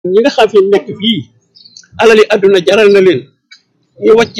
ñi nga xam fi nekk fii alali àdduna jaral na leen ñu wàcc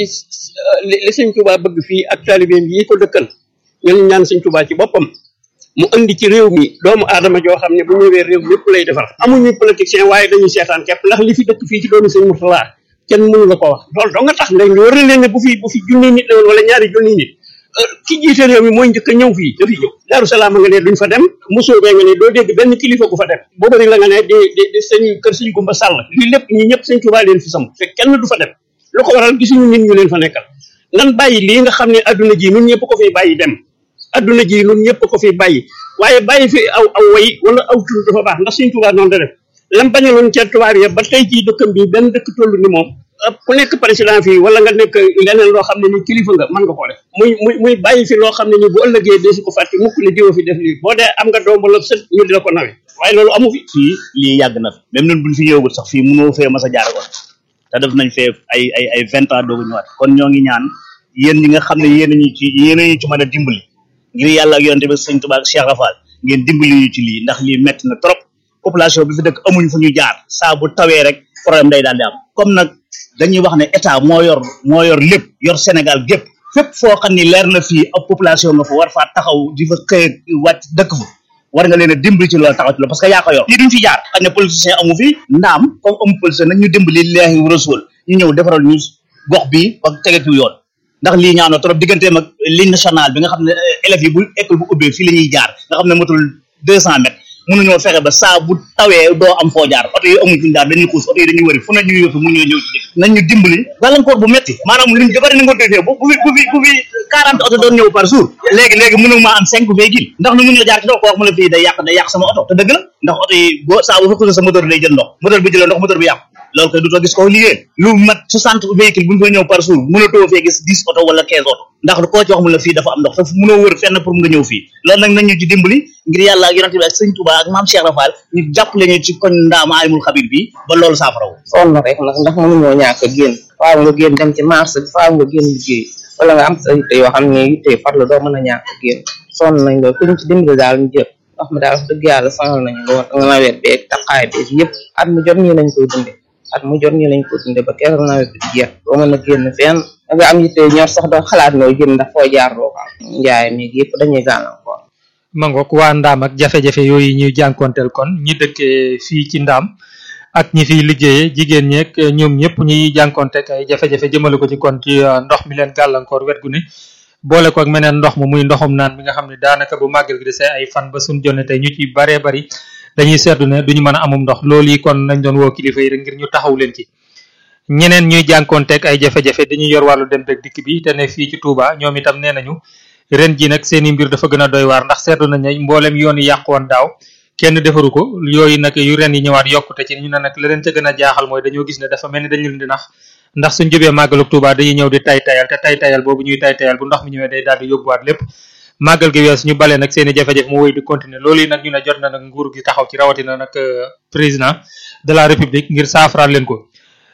li li sëñ Tuubaa bëgg fii ak taalibeem yi ko dëkkal ñu ñaan sëñ Tuubaa ci boppam mu indi ci réew mi doomu aadama joo xam ne bu ñëwee réew lépp lay defar amuñu politicien waaye dañuy seetaan képp ndax li fi dëkk fii ci doomi sëñ Murtala kenn mënu la ko wax loolu doo nga tax léegi war na leen ne bu fi bu fi junni nit la woon wala ñaari junni nit ki jiite réew mi mooy njëkk a ñëw fii dafi ñëw Daaru Salaam nga ne duñ fa dem mosoo bee nga ne doo dégg benn kilifa gu fa dem boo bëri la nga ne di di di sëñ kër sëñ Gumba Sàll lii lépp ñi ñëpp sëñ Tuubaa leen fi sam fekk kenn du fa dem lu ko waral gisuñu nit ñu leen fa nekkal nan bàyyi lii nga xam ne adduna ji nun ñëpp ko fiy bàyyi dem adduna ji nun ñëpp ko fiy bàyyi waaye bàyyi fi aw aw way wala aw tur dafa baax ndax sëñ Tuubaa noonu da def lam bañaloon ca tubaab ya ba tey jii dëkkam bi benn dëkk toll ni moom ku nekk président fii wala nga nekk leneen loo xam ne ni kilifa nga mën nga ko def muy muy muy bàyyi fi loo xam ne ni bu ëllëgee dee si ko fàtte mukk ne diwa fi def lii boo dee am nga doom wala sët ñu di la ko nawe waaye loolu amu fi fii lii yàgg na fi même ñun buñ fi ñëwagul sax fii mënoo fee mas a jaar ko te def nañ fee ay ay ay vingt ans doogu ñëwaat kon ñoo ngi ñaan yéen ñi nga xam ne yéen ñu ci yéen ñu ci mën a dimbali ngir yàlla ak yonte bi sëñ Tuubaa ak Cheikh Rafal ngeen dimbali ñu ci lii ndax lii metti na trop population bi fi dëkk amuñ fu ñu jaar saa bu tawee rek problème day daal di am comme nag dañuy wax ne état moo yor moo yor lépp yor Sénégal gépp fépp foo xam ni leer na fii ab population nga fa war faa taxaw di fa xëy wàcc dëkk fa war nga leen a dimbali ci loolu taxaw ci loolu parce que yaa ko yor lii duñ fi jaar xañ ne politicien amu fi ndaam comme amu politicien nag ñu dimbali leexi rasul ñu ñëw defaral ñu gox bi ak tege ci yoon ndax lii ñaaw na trop digganteem ak ligne nationale bi nga xam ne élèves yi bu école bu ubbee fii la ñuy jaar nga xam ne matul deux cent mètres mënuñoo fexe ba saa bu tawee doo am foo jaar oto yi amuñ fuñu jaar dañuy xuus oto yi dañuy wëri fu ne ñuy yóbbu mu ñëw ñëw ci dëkk nañ ñu dimbali gàllankoor bu metti maanaam luñ dabari na nga defee bu bu fi bu fi bu fi quarante oto doon ñëw par jour léegi léegi mënu maa am cinq véhicule ndax nu mënoo jaar ci doo ko wax mu la fii day yàq day yàq sama oto te dëgg la ndax oto yi boo saa bu fa xuusee sa moteur day jël ndox moteur bi jëlee ndox moteur bi yàqu loolu koy dutoo gis ko liggéey lu mat soixante véhicule bu ñu fa ñëw par jour mënatoo fee gis dix oto wala quinze oto ndax koo ci wax mu la fii dafa am ndox te mënoo wër fenn pour nga ñëw fii loolu nag nañ ñu ci dimbali ngir yàlla ak yonente bi ak sëñ Touba ak maam Cheikh Rafal ñu jàppale ñu ci koñ ndaama alimul xabir bi ba loolu saafara wu sonn rek nag ndax mënuñoo ñàkk a génn faaw nga génn dem ci marché bi faaw nga génn liggéey wala nga am sa yitte yoo xam ne yitte farlu doo mën a ñàkk a génn sonn nañ loolu ku ñu ci dimbali daal ñu jël ndox mi daal wax dëgg yàlla sonal nañ lool nga nawet beeg taqaay beeg yëpp at mu jot ñii lañ koy dunde at mu jot ñii lañ koy dunde ba keroog nawet bi jeex doo mën a génn fenn da nga am yitte ñor sax doo xalaat nooy génn ndax foo jaar doo ko am njaay mi yëpp dañuy gàllankoor mangook waa ndaam ak jafe-jafe yooyu ñuy jànkonteel kon ñi dëkkee fii ci ndaam ak ñi fiy liggéeyee jigéen ñeeg ñoom ñëpp ñuy jànkonteek ay jafe-jafe jëmale ko ci kon ci ndox mi leen gàllankoor wet gu ne boole ko ak meneen ndox mu muy ndoxum naan mi nga xam ne daanaka bu màggal gi desee ay fan ba suñ jonne tey ñu ci baree bari dañuy seetlu ne duñu mën a amum ndox loolu yi kon nañ doon woo kilifa yi rek ngir ñu taxaw leen ci ñeneen ñuy jànkonteek ay jafe-jafe dañuy yor wàllu dem beeg dikk bi te ne fii ci Touba ñoom itam nee nañu ren ji nag seeni mbir dafa gën a doy waar ndax seetlu nañ ne mboolem yoon yi yàqu woon daaw kenn defaru ko yooyu nag yu ren yi ñëwaat yokkute ci ñu ne nag la leen ca gën a jaaxal mooy dañoo gis ne dafa mel ni dañu leen di nax ndax suñ jubee màggaluk Touba dañuy ñëw di tay tayal te tay tayal boobu ñuy tay tayal bu ndox mi ñëwee day daal di yóbbuwaat lépp màggal gi wees ñu balee nag seeni jafe-jafe mu wéy di continuer loolu yi nag ñu ne jot na nag nguur gi taxaw ci rawatina nag président de la république ngir saafaraal leen ko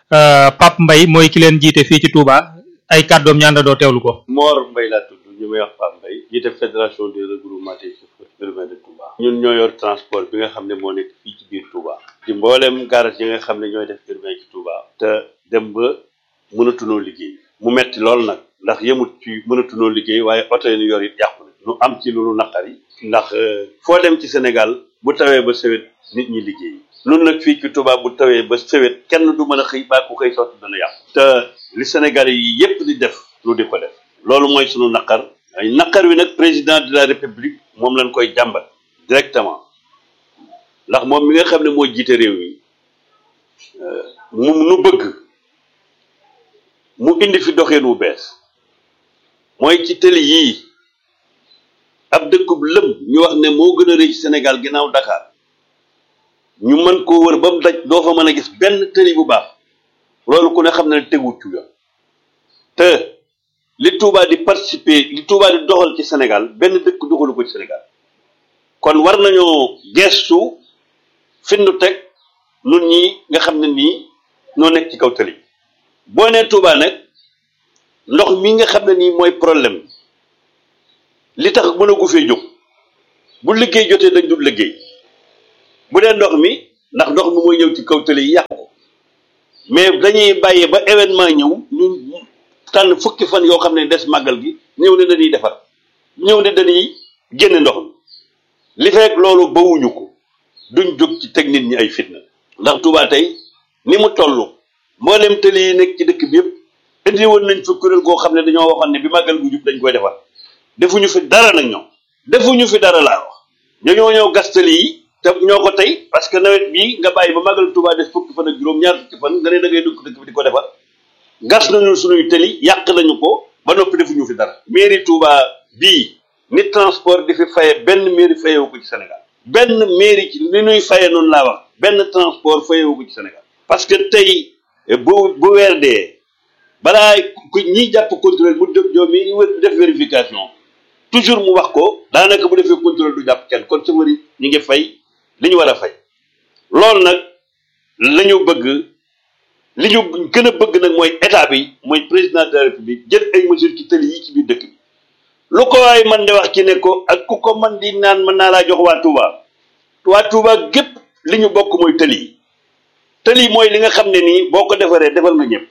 Pape Mbaye mooy ki leen jiite fii ci Touba ay kàddoom ñaanda doo teewlu ko Mor Mbaye laa tudd ñu may wax Pape Mbaye jiite fédération des regroupements des chauffeurs urbains de Touba ñun ñoo yor transport bi nga xam ne moo nekk fii ci biir Touba ci mboolem garage yi nga xam ne ñooy def urbain ci Touba te dem ba mënatunoo liggéey mu metti lool nag ndax yemut ci mënatunoo liggéey waaye oto yi ñu yor it yàqu na ñu am ci lu naqari ndax foo dem ci Sénégal bu tawee ba sewet nit ñi liggéey nun nag fii ci Touba bu tawee ba sewet kenn du mën a xëy baa ku xëy sotti dana yàqu te li Sénégalais yi yépp di def lu di ko def loolu mooy sunu naqar ay naqar wi nag président de la république moom lañ koy jàmbat directement ndax moom mi nga xam ne moo jiite réew mi mu nu bëgg mu indi fi doxeen wu bees mooy ci tëli yii ab dëkkub lëm ñu wax ne moo gën a rëy ci Sénégal ginnaaw Dakar ñu mën koo wër ba mu daj doo fa mën a gis benn tëli bu baax loolu ku ne xam ne teguwut ci yoon te li Touba di participer li Touba di doxal ci Sénégal benn dëkk doxalu ko ci Sénégal kon war nañoo gestu findu teg nun ñi nga xam ne nii noo nekk ci kaw tëli boo nee Touba nag ndox mi nga xam ne nii mooy problème li tax mën a gu fee jóg bu liggéey jotee dañ dul liggéey bu dee ndox mi ndax ndox mi mooy ñëw ci kaw tëli yi yàq ko mais dañuy bàyyi ba événement ñëw ñu tànn fukki fan yoo xam ne des màggal gi ñëw ne dañuy defar ñëw ne dañuy génne ndox mi li fekk loolu bawuñu ko duñ jóg ci teg nit ñi ay fitna ndax Touba tey ni mu toll mboolem tëli yi nekk ci dëkk bi yëpp indi woon nañ fi kuréel goo xam ne dañoo waxoon ne bi màggal gu jub dañ koy defar defuñu fi dara nag ñoom defuñu fi dara laa wax dañoo ñëw gas tëli yi te ñoo ko tey parce que nawet bii nga bàyyi ba màggal Touba des fukki fan ak juróom ñaar fukki fan nga ne da ngay dugg dëkk bi di ko defar gas nañu suñuy tëli yàq nañu ko ba noppi defuñu fi dara mairie Touba bii ni transport di fi faye benn mairie fayewu ko ci Sénégal benn mairie ci li ñuy faye noonu laa wax benn transport fayewu ko ci Sénégal parce que tey bu bu weer dee balaa ku ñiy jàpp contrôle mu def joom mi def vérification toujours mu wax ko daanaka bu defee contrôle du jàpp kenn kon chauffeur yi ñu ngi fay li ñu war a fay loolu nag la ñu bëgg li ñu gën a bëgg nag mooy état bi mooy président de la république jël ay mesures ci tëli yi ci biir dëkk bi lu ko waay man de wax ci ne ko ak ku ko man di naan mën naa laa jox waa Touba waa Touba gépp li ñu bokk mooy tëli yi tëli mooy li nga xam ne nii boo ko defaree defal nga ñëpp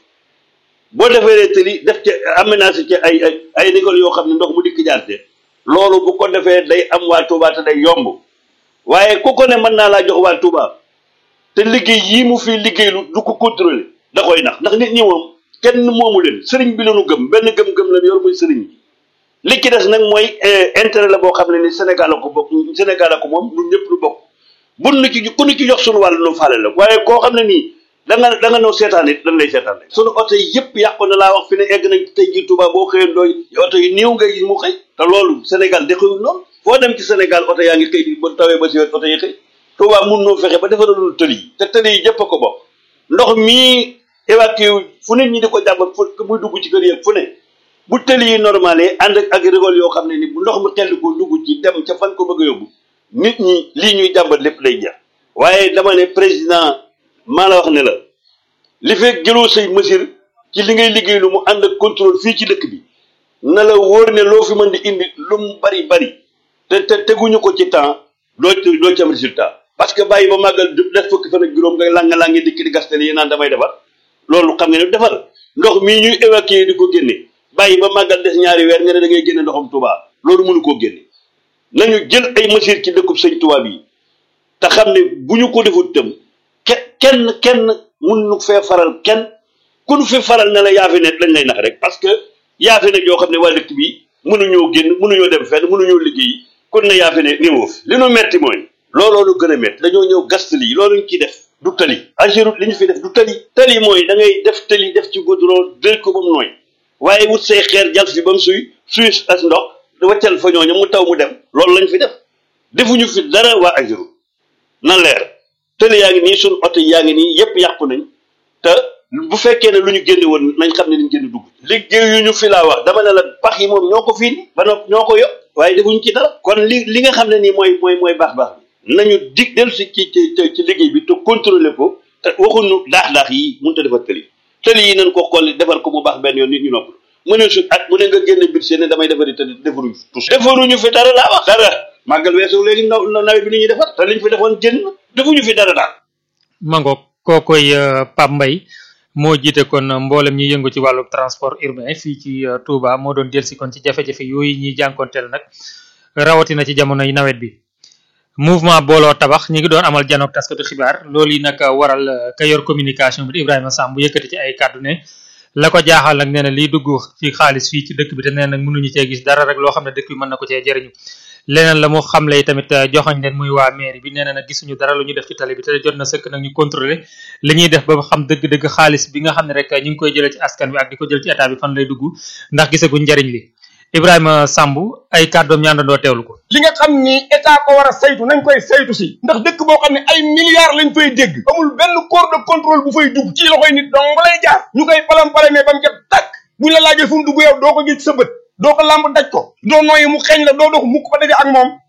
boo defaree tëli def ci aménagé ci ay ay ay rigol yoo xam ne ndox mu dikk jaarte loolu bu ko defee day am waa Touba te day yomb waaye ku ko ne mën naa laa jox waa Touba te liggéey yii mu fi liggéeylu du ko contrôler da koy nax ndax nit ñi moom kenn moomu leen sëriñ bi lañu gëm benn gëm-gëm la yor muy sëriñ bi li ci des nag mooy intérêt la boo xam ne ni Sénégal la ko bokk Sénégal la ko moom ñun ñëpp lu bokk bun nu ci ku nu ci jox suñu wàllu nu faale la waaye koo xam ne nii da nga da nga noo seetaan it dañ lay seetaan rek suñu oto yi yëpp yàqu na laa wax fi ne egg nañ tey ji Touba boo xëyee ndooy oto yi néew ngay gis mu xëy te loolu Sénégal dexewul noonu foo dem ci Sénégal oto yaa ngi xëy ba tawee ba si oto yi xëy Touba mun noo fexe ba defaralul tëli yi te tëli yi jëpp a ko bokk ndox mii évacué fu nit ñi di ko jàmbat fu muy dugg ci kër yi fu ne bu tëli yi normal yi ànd ak rigole yoo xam ne ni bu ndox mi xel ko dugg ci dem ca fan ko bëgg a yóbbu nit ñi lii ñuy jàmbat lépp lay jeex waaye dama ne président maa la wax ne la li fekk jëloo say mesure ci li ngay liggéey lu mu ànd ak contrôle fii ci dëkk bi na la wóor ne loo fi mën di indi lu mu bari bari te te teguñu ko ci temps doo doo ci am résultat parce que bàyyi ba màggal def fukki fan ak juróom nga langa laa ngi dikk di gastel yi naan damay defar loolu xam nga ne defar ndox mii ñuy évacuer di ko génne bàyyi ba màggal des ñaari weer nga ne da ngay génne ndoxam Touba loolu mënu koo génne nañu jël ay mesures ci dëkkub sëñ Touba bi te xam ne bu ñu ko defut tam ke kenn kenn mun nu fee faral kenn ku nu fi faral ne la yaa fi ne lañ lay nax rek parce que yaa fi ne yoo xam ne waa dëkk bi mënuñoo génn mënuñoo dem fenn mënuñoo liggéey kon ne yaa fi ne néewoo fi li nu metti mooy looloo lu gën a metti dañoo ñëw gas tali loolu ñu ciy def du tali Ageroute li ñu fi def du tali tali mooy da ngay def tali def ci goudron dël ko ba mu nooy waaye wut say xeer jal fi ba mu suy suy as ndox waccal fa ñooñu mu taw mu dem loolu lañ fi def defuñu fi dara waa Ageroute na leer tëli yaa ngi nii suñu oto yaa ngi nii yépp yàqu nañ te bu fekkee ne lu ñu génne woon nañ xam ne liñ génn dugg liggéey yu ñu fi laa wax dama ne la pax yi moom ñoo ko fii ba nopp ñoo ko yokk waaye defuñu ci dara kon li li nga xam ne nii mooy mooy mooy baax baax bi nañu dig dellu si ci ci ci liggéey bi te contrôler ko te waxuñu daax daax yi mënut a defar tëli tëli yi nañ ko xool defar ko mu baax benn yoon nit ñu nopp mu ne su at mu ne nga génne budget ne damay defari te defaruñu tous defaruñu fi dara laa wax dara màggal weesu léegi naw nawet bi ni ñuy defar te liñ fi defoon jën defuñu fi dara daal mangoog kookoy Pape Mbaye moo jiite kon mboolem ñi yëngu ci wàllu transport urbain fii ci Touba moo doon delsi kon ci jafe-jafe yooyu ñuy jànkonteel nag rawatina ci jamonoy nawet bi mouvement booloo tabax ñi ngi doon amal janook taskatu xibaar loolu yi nag waral ka yor communication bi Ibrahima Samb bu yëkkati ci ay kàddu ne la ko jaaxal nag nee na liy dugg ci xaalis fii ci dëkk bi te nee nag mënuñu cee gis dara rek loo xam ne dëkk bi mën na ko cee jëriñu leneen la mu xamle tamit joxoñ leen muy waa mairie bi nee na nag gisuñu dara lu ñu def ci tali bi te jot na sëkk nag ñu contrôler li ñuy def ba xam dëgg-dëgg xaalis bi nga xam ne rek ñu ngi koy jëlee ci askan bi ak di ko jël ci état bi fan lay dugg ndax gisaguñ njariñ li Ibrahima Samb ay kàddoom ñu àndandoo teewlu ko li nga xam ni état ko war a saytu nañ koy saytu si ndax dëkk boo xam ne ay milliards lañ fay dégg amul benn corps de contrôle bu fay dugg ci loxoy nit dong ba lay jaar ñu koy palam palamee ba mu jot tàkk buñ la laajee fu mu dugg yow doo ko gis sa bët doo ko làmb daj ko doo nooyi mu xeeñ la doo dox mukk ba daje ak moom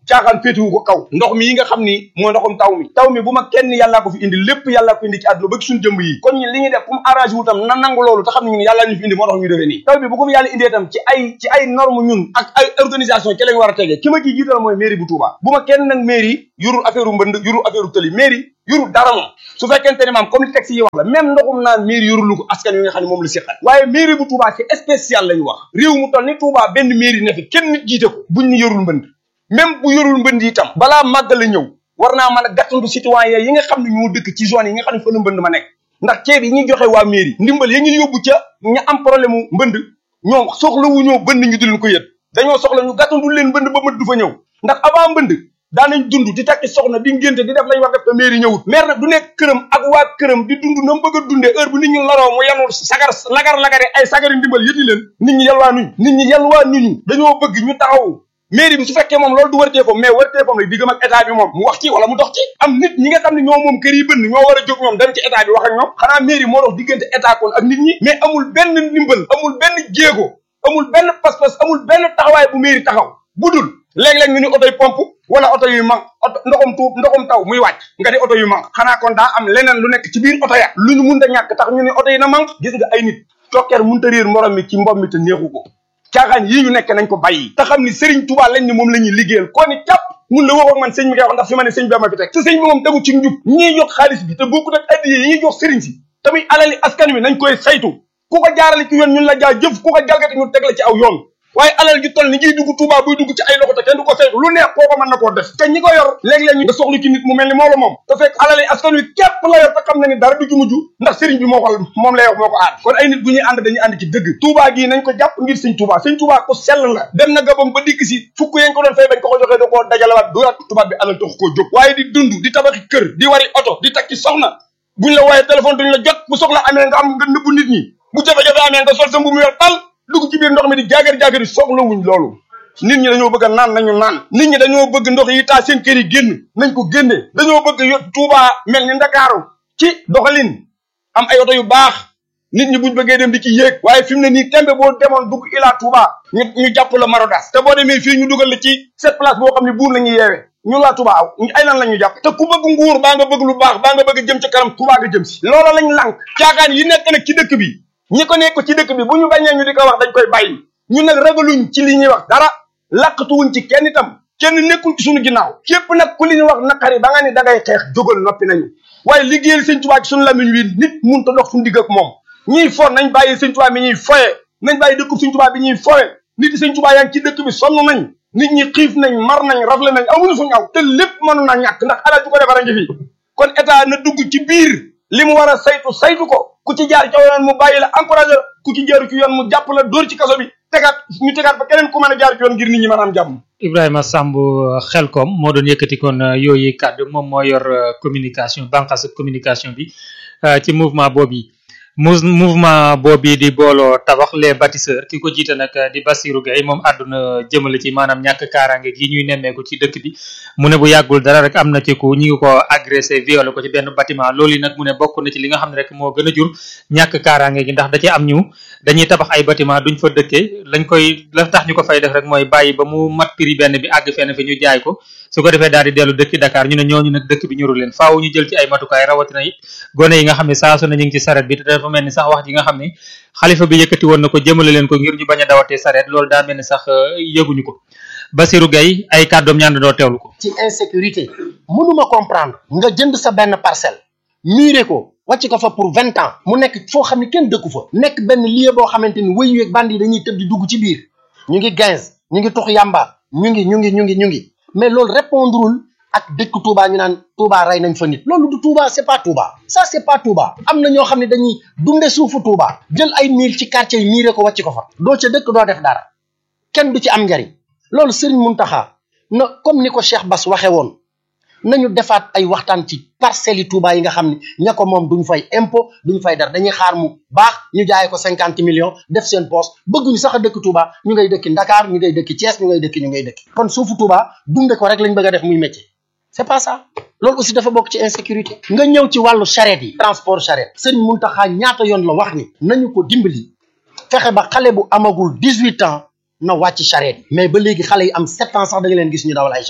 caaxaan féetewu ko kaw ndox mi yi nga xam ni mooy ndoxum taw mi taw mi bu ma kenn yàllaa ko fi indi lépp yàllaa ko indi ci àdduna ba ci suñu jëmb yi kon ñun li ñuy def comme arrangé wu tam na nangu loolu te xam ne ñun yàllaa ñu fi indi moo tax ñu defee nii taw bi bu ko fi yàlla indee tam ci ay ci ay norme ñun ak ay organisation ci lañ war a tegee ki ma ciy jiital mooy mairie bu Touba bu ma kenn nag mairie yurul affaire mbënd yurul affaire tëli mairie yurul dara moom su fekkente ne maam comme li texte yi wax la même ndoxum naan mairie yurulu ko askan wi nga xam ne moom la séqal waaye mairie bu Touba c'est spécial lañu wax réew mu toll ni Touba benn mairie ne fi kenn nit jiite ko buñ ni yorul mbënd même bu yorul mbënd itam balaa màggal la ñëw war naa mën a gàttandu citoyen yi nga xam ne ñoo dëkk ci zone yi nga xam ne fa la mbënd ma nekk ndax ceeb yi ñuy joxe waa mairie ndimbal ya ngi yóbbu ca ña am problème mu mbënd ñoom soxla wu ñoo bënd ñu di leen ko yët dañoo soxla ñu gàttandu leen mbënd ba mët du fa ñëw ndax avant mbënd daanañ dund di takki soxna di ngénte di def lañ war def te mairie ñëwut maire nag du nekk këram ak waa këram di dund na mu bëgg a dundee heure bu nit ñi laroo mu yanul sagar lagar lagare ay sagari ndimbal yëti leen nit ñi yalwaa nuñ nit ñi yalwaa nuñu dañoo bëgg ñu taxaw mairie bi su fekkee moom loolu du wërteefam mais wërteefam la diggam ak état bi moom mu wax ci wala mu dox ci am nit ñi nga xam ne ñoo moom kër yi bënn ñoo war a jóg ñoom dem ci état bi wax ak ñoom xanaa mairie moo dox diggante état kon ak nit ñi mais amul benn ndimbal amul benn jéego amul benn pas-pas amul benn taxawaay bu mairie taxaw budul léeg-léeg ñu ni oto yi pompe wala oto yu manque oto ndoxum tuub ndoxum taw muy wàcc nga di oto yu manque xanaa kon daa am leneen lu nekk ci biir oto ya lu ñu mun a ñàkk tax ñu ni oto yi na manque gis nga ay nit cokkeer mun ta réer morom mi ci mbom mi te neexu ko caaxaan yii ñu nekk nañ ko bàyyi te xam ni Serigne Touba lañ ni moom la ñuy liggéeyal koo ni càpp mun la wax ak man sëñ bi koy wax ndax fi ma ne sëñ bi ma fi teg te sëñ bi moom tegu ci njub ñiy jox xaalis bi te bokkut ak addiye yi ñuy jox Serigne si tamit alali askan wi nañ koy saytu ku ko jaarale ci yoon ñun la jaa jëf ku ko jalgati ñu teg la ci aw yoon waaye alal ju toll ni ngiy dugg Touba buy dugg ci ay loxo te kenn du ko saytu lu neex kooko mën na koo def te ñi ko yor léeg-léeg ñu nga soxlu ci nit mu mel ni moo la moom te fekk alali askan wi képp la yor te xam na ni dara du ci mujj ndax sëriñ bi moo ko moom lay wax moo ko aar kon ay nit bu ñuy ànd dañuy ànd ci dëgg Touba gii nañ ko jàpp ngir sëñ Touba sëñ Touba ko sell la dem na gabam ba dikk si fukk yañ ko doon fay bañ ko ko joxee da koo dajalawaat dooraat tubaab bi alal tax koo jóg waaye di dund di tabaxi kër di wari oto di takki soxna buñ la wooyee téléphone duñ la jot bu soxla amee nga am nga nëbbu nit ñi bu jafe-jafe amee nga sol sa mbu mu yor tal dugg ci biir ndox mi di jaagar jaagari soxla wuñ loolu nit ñi dañoo bëgg a naan nañu naan nit ñi dañoo bëgg ndox yi taa seen kër yi génn nañ ko génne dañoo bëgg yo Touba mel ni Ndakaaru ci doxalin am ay oto yu baax nit ñi buñ bëggee dem di ci yéeg waaye fi mu ne nii tembe boo demoon dugg ilaa Touba ñu ñu jàpp la Marodas te boo demee fii ñu dugal la ci cette place boo xam ne buur la ñuy yeewee ñun waa Touba aw ay lan la ñu jàpp te ku bëgg nguur baa nga bëgg lu baax baa nga bëgg jëm ci kanam Touba nga jëm si loola lañ lànk caaxaan yi nekk nag ci dëkk bi ñi ko nekk ci dëkk bi bu ñu bañee ñu di ko wax dañ koy bàyyi ñun nag ragaluñ ci li ñuy wax dara làqatuwuñ ci kenn itam kenn nekkul ci suñu ginnaaw képp nag ku li ñu wax naqari ba nga ni da ngay xeex jógal noppi nañu waaye liggéeyal sëñ Tuubaa ci suñu lamiñ wi nit mun ta dox suñu digg ak moom ñiy for nañ bàyyi sëñ Tuubaa mi ñuy foye nañ bàyyi dëkku sëñ Tuubaa bi ñuy foye nit yi sëñ Tuubaa yaa ngi ci dëkk bi sonn nañ nit ñi xiif nañ mar nañ rafle nañ amuñu fu ñaw te lépp mënu na ñàkk ndax alal ju ko defara ngi fi kon état na dugg ci biir li mu war a saytu saytu ko ku ci jaar ci yoon mu bàyyi la encouragé la ku ci jaaru ci yoon mu jàpp la dóor ci kaso bi tegaat ñu tegaat ba keneen ku mën a jaar ci yoon ngir nit ñi mën a am jàmm Ibrahima Samb Xelkom moo doon yëkkati kon yooyu kàddu moom moo yor communication bànqaas communication bi ci mouvement boobu yi mouvement boobu di booloo tabax les bâtisseurs ki ko jiite nag di Bassirou Gueye moom àdduna jëmale ci maanaam ñàkk kaaraange gi ñuy nemmeeku ci dëkk bi mu ne bu yàggul dara rek am na ci ku ñi ngi ko agressé violé ko ci benn bâtiment loolu yi nag mu ne bokk na ci li nga xam ne rek moo gën a jur ñàkk kaaraange gi ndax da ci am ñu dañuy tabax ay bâtiment duñ fa dëkkee lañ koy la tax ñu ko fay def rek mooy bàyyi ba mu mat prix benn bi àgg fenn fi ñu jaay ko su ko defee daal di dellu dëkki Dakar ñu ne ñooñu nag dëkk bi ñuru leen faaw ñu jël ci ay matukaay rawatina it gone yi nga xam ne saa su ne ñu ngi ci saret bi te dafa mel ni sax wax ji nga xam ne xalifa bi yëkkati woon na ko jëmale leen ko ngir ñu bañ a dawatee saret loolu daa mel ni sax yëguñu ko Bassirou Gueye ay kàddoom ñaan doo teewlu ko ci insécurité mënuma comprendre nga jënd sa benn parcelle muré ko wàcc ko fa pour vingt ans mu nekk foo xam ne kenn dëkku fa nekk benn lieu boo xamante ni wëyu yeeg bandi yi dañuy tëb di dugg ci biir ñu ngi quinze ñu ngi tux yamba ñu ngi ñu ngi ñu ngi ñu ngi mais loolu répondrul ak dëkk Touba ñu naan Touba rey nañ fa nit loolu du Touba c'est pas Touba ça c'est pas Touba am na ñoo xam ne dañuy dunde suufu Touba jël ay miir ci quartier yi miiree ko wàcc ko fa doo ca dëkk doo def dara kenn du ci am njariñ loolu Serigne Mountakha na comme ni ko Cheikh Bass waxe woon nañu defaat ay waxtaan ci parcelles yi Touba yi nga xam ne ña ko moom duñ fay impôt duñ fay dara dañuy xaar mu baax ñu jaayee ko cinquante millions def seen poste bëgguñu sax a dëkk Touba ñu ngay dëkki Dakar ñu ngay dëkki Thiès ñu ngay dëkki ñu ngay dëkki kon suufu Touba dunde ko rek lañ bëgg a def muy métier c'est pas ça loolu aussi dafa bokk ci insécurité nga ñëw ci wàllu charrette yi transport charrette Serigne Mountakha ñaata yoon la wax ni nañu ko dimbali fexe ba xale bu amagul dix huit ans na wàcc charrette yi mais ba léegi xale yi am sept ans sax da nga leen gis ñu dawal ay charrette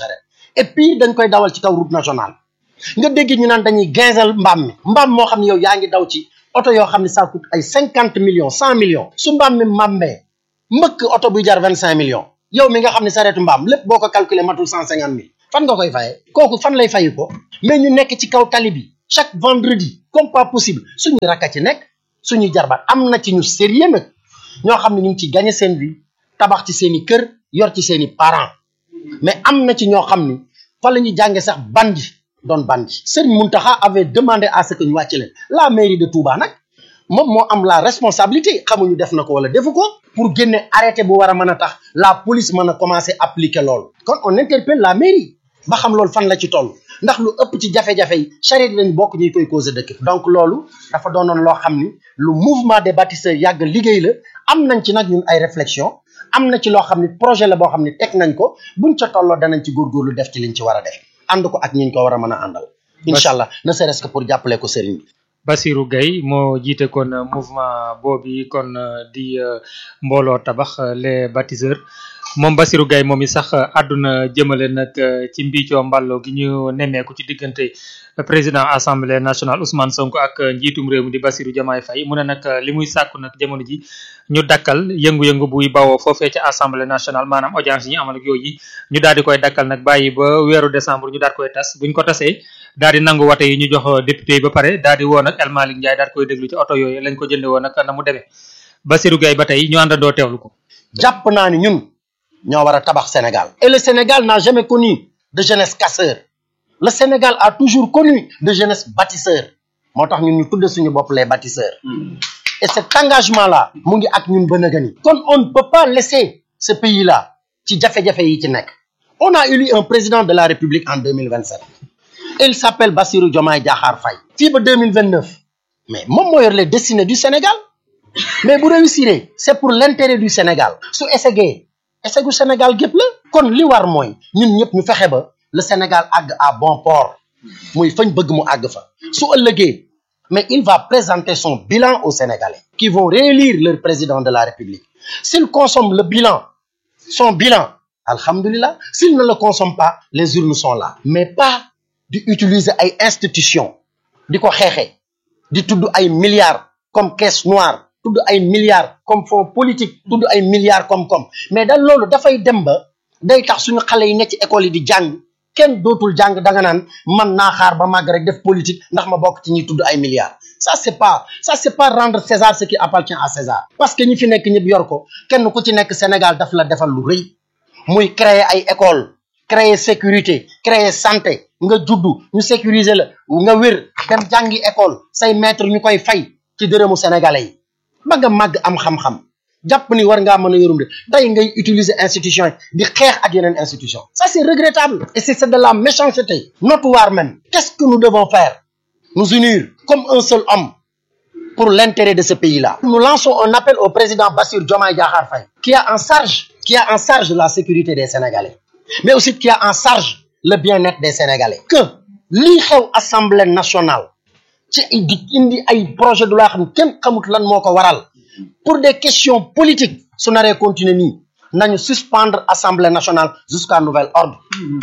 et puis dañ koy dawal ci kaw route nationale nga dégg ñu naan dañuy ginzel mbaam mi mbaam moo xam ne yow yaa ngi daw ci oto yoo xam ne ça coûte ay cinquante millions cent millions su mbaam mi màmmee mbëkk oto buy jar vingt cinq millions yow mi nga xam ne sareetu mbaam lépp boo ko calculer matul cent cinquante mille fan nga koy fayee kooku fan lay fayi ko mais ñu nekk ci kaw tali bi chaque vendredi comme pas possible suñuy rakka ci nekk suñuy jarbaat am na ci ñu sérieux nag ñoo xam ne ñu ngi ci gagné seen vie tabax ci seen i kër yor ci seen i parents mais am na ci ñoo xam ni fa la ñuy jànge sax bandi doon bandi Serigne Mountakha avait demandé à ce que ñu wàcc leen la mairie de Touba nag moom moo am la responsabilité xamuñu def na ko wala defu ko pour génne arrêté bu war a mën a tax la police mën a commencer appliquer loolu kon on interpelle la mairie ba xam loolu fan la ci toll ndax lu ëpp ci jafe-jafe yi charrette lañ bokk ñuy koy causer dëkk donc loolu dafa doonoon loo xam ni lu mouvement des bâtisseurs yàgg liggéey la am nañ ci nag ñun ay réflexion am na ci loo xam ni projet la boo xam ni teg nañ ko buñ ca tolloo danañ ci góorgóorlu def ci liñ ci war a def ànd ko ak ñiñ ko war a mën a àndal incha allah ne serait-ce que pour jàppale ko sëriñ bi Bassirou Gueye moo jiite kon mouvement boobu kon di mbooloo tabax les bâtisseurs moom Bassirou Gueye moom i sax àdduna jëmale nag ci mbiicoo mbàllo gi ñu nemmeeku ci diggante président assemblée nationale Ousmane Sonko ak njiitum réew mi di Bassirou Diomaye Faye mu ne nag li muy sàkku nag jamono ji ñu dakkal yëngu-yëngu buy bawoo foofee ci assemblée nationale maanaam audience yi ñu amal ak yooyu ñu daal di koy dakkal nag bàyyi ba weeru décembre ñu daal koy tas buñ ko tasee daal di nangu wate yi ñu jox député yi ba pare daal di woo nag El Malick Ndiaye daal koy déglu ci oto yooyu lañ ko jënde woon nag na mu demee Bassirou Gueye ba tey ñu àndandoo teewlu ko jàpp naa ni ñun ñoo war a tabax Sénégal et le Sénégal n'a jamais connu de jeunesse casseur le Sénégal a toujours connu de jeunesse bâtisseur moo tax ñun ñu tudde suñu bopp les bâtisseurs et cet engagement là mu ngi ak ñun ba nëgëni kon on ne peut pas laisser ce pays là ci jafe-jafe yi ci nekk on a élu un président de la République en 2027 il s'appelle Bassirou Diomaye Diakhar Faye fii ba 2029 mais moom moo yor les destinées du Sénégal mais bu réussir c'est pour l'intérêt du Sénégal su essayé essayé Sénégal gépp la kon li war mooy ñun ñëpp ñu fexe ba le Sénégal àgg à bon port muy fañ bëgg mu àgg fa su ëllëgee mais il va présenter son bilan aux Sénégalais qui vont réélire leur président de la République s'il consomme le bilan son bilan alhamdulillah s'il ne le consomme pas les urnes sont là mais pas di utiliser ay institutions di ko xeexee di tudd ay milliards comme caisse noire tudd ay milliards comme fonds politique tudd ay milliards comme comme mais daal loolu dafay dem ba day tax suñu xale yi nekk ci école yi di jàng kenn dootul jàng danga naan man naa xaar ba màgg rek def politique ndax ma bokk ci ñuy tudd ay milliards ça c'est pas ça c'est pas rendre César ce qui appartient à César parce que ñi fi nekk ñëpp yor ko kenn ku ci nekk Sénégal daf la defal lu rëy muy créer ay école créer sécurité créer santé nga juddu ñu sécuriser la nga wér dem jàngi école say maître ñu koy fay ci dërëmu sénégalais yi ba nga màgg am xam-xam jàpp ni war ngaa mën a yorum de tey ngay utiliser institution yi di xeex ak yeneen institution ça c'est regrettable et c'est de la méchanceté notoire même qu'est-ce que nous devons faire nous unir comme un seul homme pour l'intérêt de ce pays-là nous lançons un appel au président Bassirou Diomaye Diakhar Faye qui a en charge qui a en charge la sécurité des Sénégalais mais aussi qui a en charge le bien-être des Sénégalais que lii xew Assemblée nationale ci di indi ay projet de loi xam kenn xamut lan moo ko waral pour des questions politiques su naree continuer nii nañu suspendre assemblée nationale jusqu'à nouvel ordre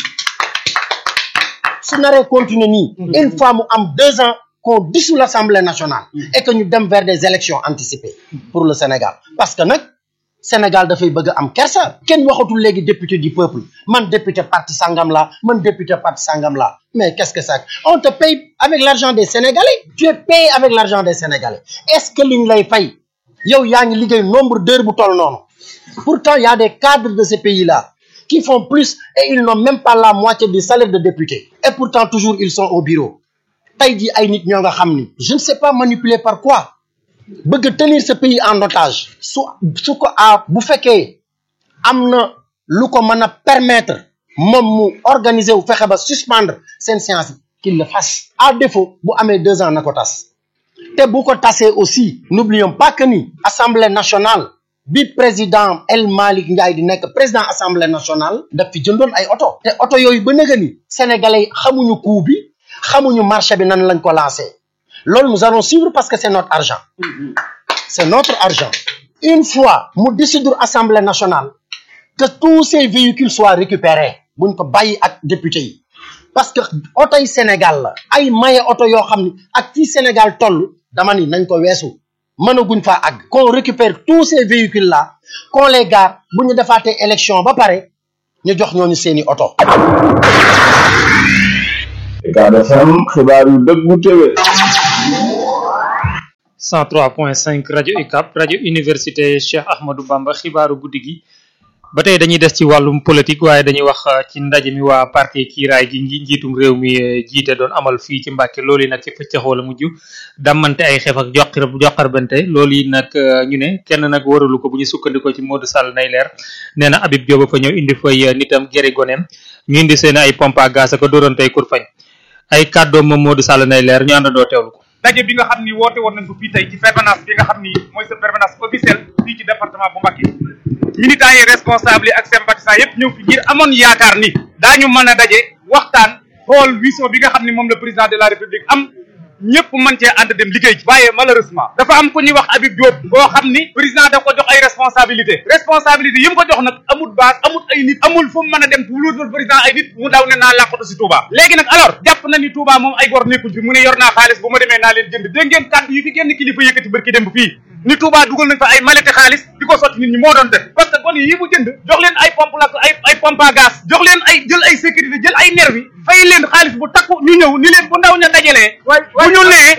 su naree continuer nii une fois mu am deux ans qu'on dissout l'assemblée nationale et que ñu dem vers des élections anticipées pour le Sénégal parce que nag Sénégal dafay bëgg a am kersa kenn waxatul léegi député du peuple man député parti sangam la man député parti sangam la mais qu'est-ce que ça on te paye avec l'argent des Sénégalais tu es payé avec l'argent des Sénégalais est-ce que liñ lay fay yow yaa ngi liggéey nombre d'heures bu toll noonu pourtant il y a des cadres de ce pays-là qui font plus et ils n'ont même pas la moitié du salaire de député et pourtant toujours ils sont au bureau tey jii ay nit ñoo nga xam ni je ne sais pas manipuler par quoi bëgg tenir ce pays en otage su su ko a bu fekkee am na lu ko mën a permettre moom mu organiser wu fexe ba suspendre seen séance qu'il le fasse à défaut bu amee deux ans na ko tas te bu ko tasee aussi n'oublions pas que ni assemblée nationale bi président El Malick Ndiaye di nekk président assemblée nationale daf fi jëndoon ay oto te oto yooyu ba nëga ni sénégalais yi xamuñu coût bi xamuñu marché bi nan lañ ko lancé loolu nous allons suivre parce que c'est notre argent c'est notre argent une fois mu décider assemblée nationale que tous ces véhicules soient récupérés buñ ko bàyyi ak député yi parce que oto yi Sénégal la ay maye oto yoo xam ni ak fii Sénégal toll dama ni nañ ko weesu mënaguñ faa àgg qu'on récupère tous ces véhicules là qu'on les gare bu ñu defaatee élection ba pare ñu jox ñooñu seeni oto Ucab FM xibaar yu dëggu téwé 103.5 rajo UCAB rajo université Cheikh Ahmadou Bamba xibaaru guddi gi ba tey dañuy des ci wàllum politique waaye dañuy wax ci ndaje mi waa parti kiiraay gi ngi njiitum réew mi jiite doon amal fii ci Mbàkke loolu yi nag ci pëccaxoo la mujj dammante ay xeef ak joxir joxarbante loolu yi nag ñu ne kenn nag waralu ko bu ñu sukkandikoo ci Modou Sall nay leer nee na Habib Diop fa ñëw indi fay nitam geri goneem ñu indi seen ay pompe à gaz ak dóorantey kur fañ ay kàddoom moom Modou Sall nay leer ñu àndandoo teewlu ko daje bi nga xam ni woote woon nañ ko fii tey ci permanence bi nga xam ni mooy sa permanence officielle fii ci département bu Mbacké militants yi responsable yi ak sympathisants yëpp ñëw fi ngir amoon yaakaar ni daañu mën a daje waxtaan xool vision bi nga xam ni moom la président de la république am ñëpp mën cee ànd dem liggéey ci waaye malheureusement dafa am ku ñuy wax Habib Diop boo xam ni président da ko jox ay responsabilité responsabilité yi mu ko jox nag amul base amul ay nit amul fu mu mën a dem wuluutul président ay nit mu daw ne naa làqatu si Touba léegi nag alors jàpp na ni Touba moom ay gor nekkuñ fi mu ne yor naa xaalis bu ma demee naa leen jënd dégg ngeen kàddu yi fi génn kilifa yëkkati bërki dem fii ni Touba dugal nañ fa ay malete xaalis di ko sotti nit ñi moo doon def parce que kon yi mu jënd jox leen ay pompe la ay ay pompe à gaz jox leen ay jël ay sécurité jël ay nervi fay leen xaalis bu takku ñu ñëw ni leen bu ndaw ña dajalee bu ñu nee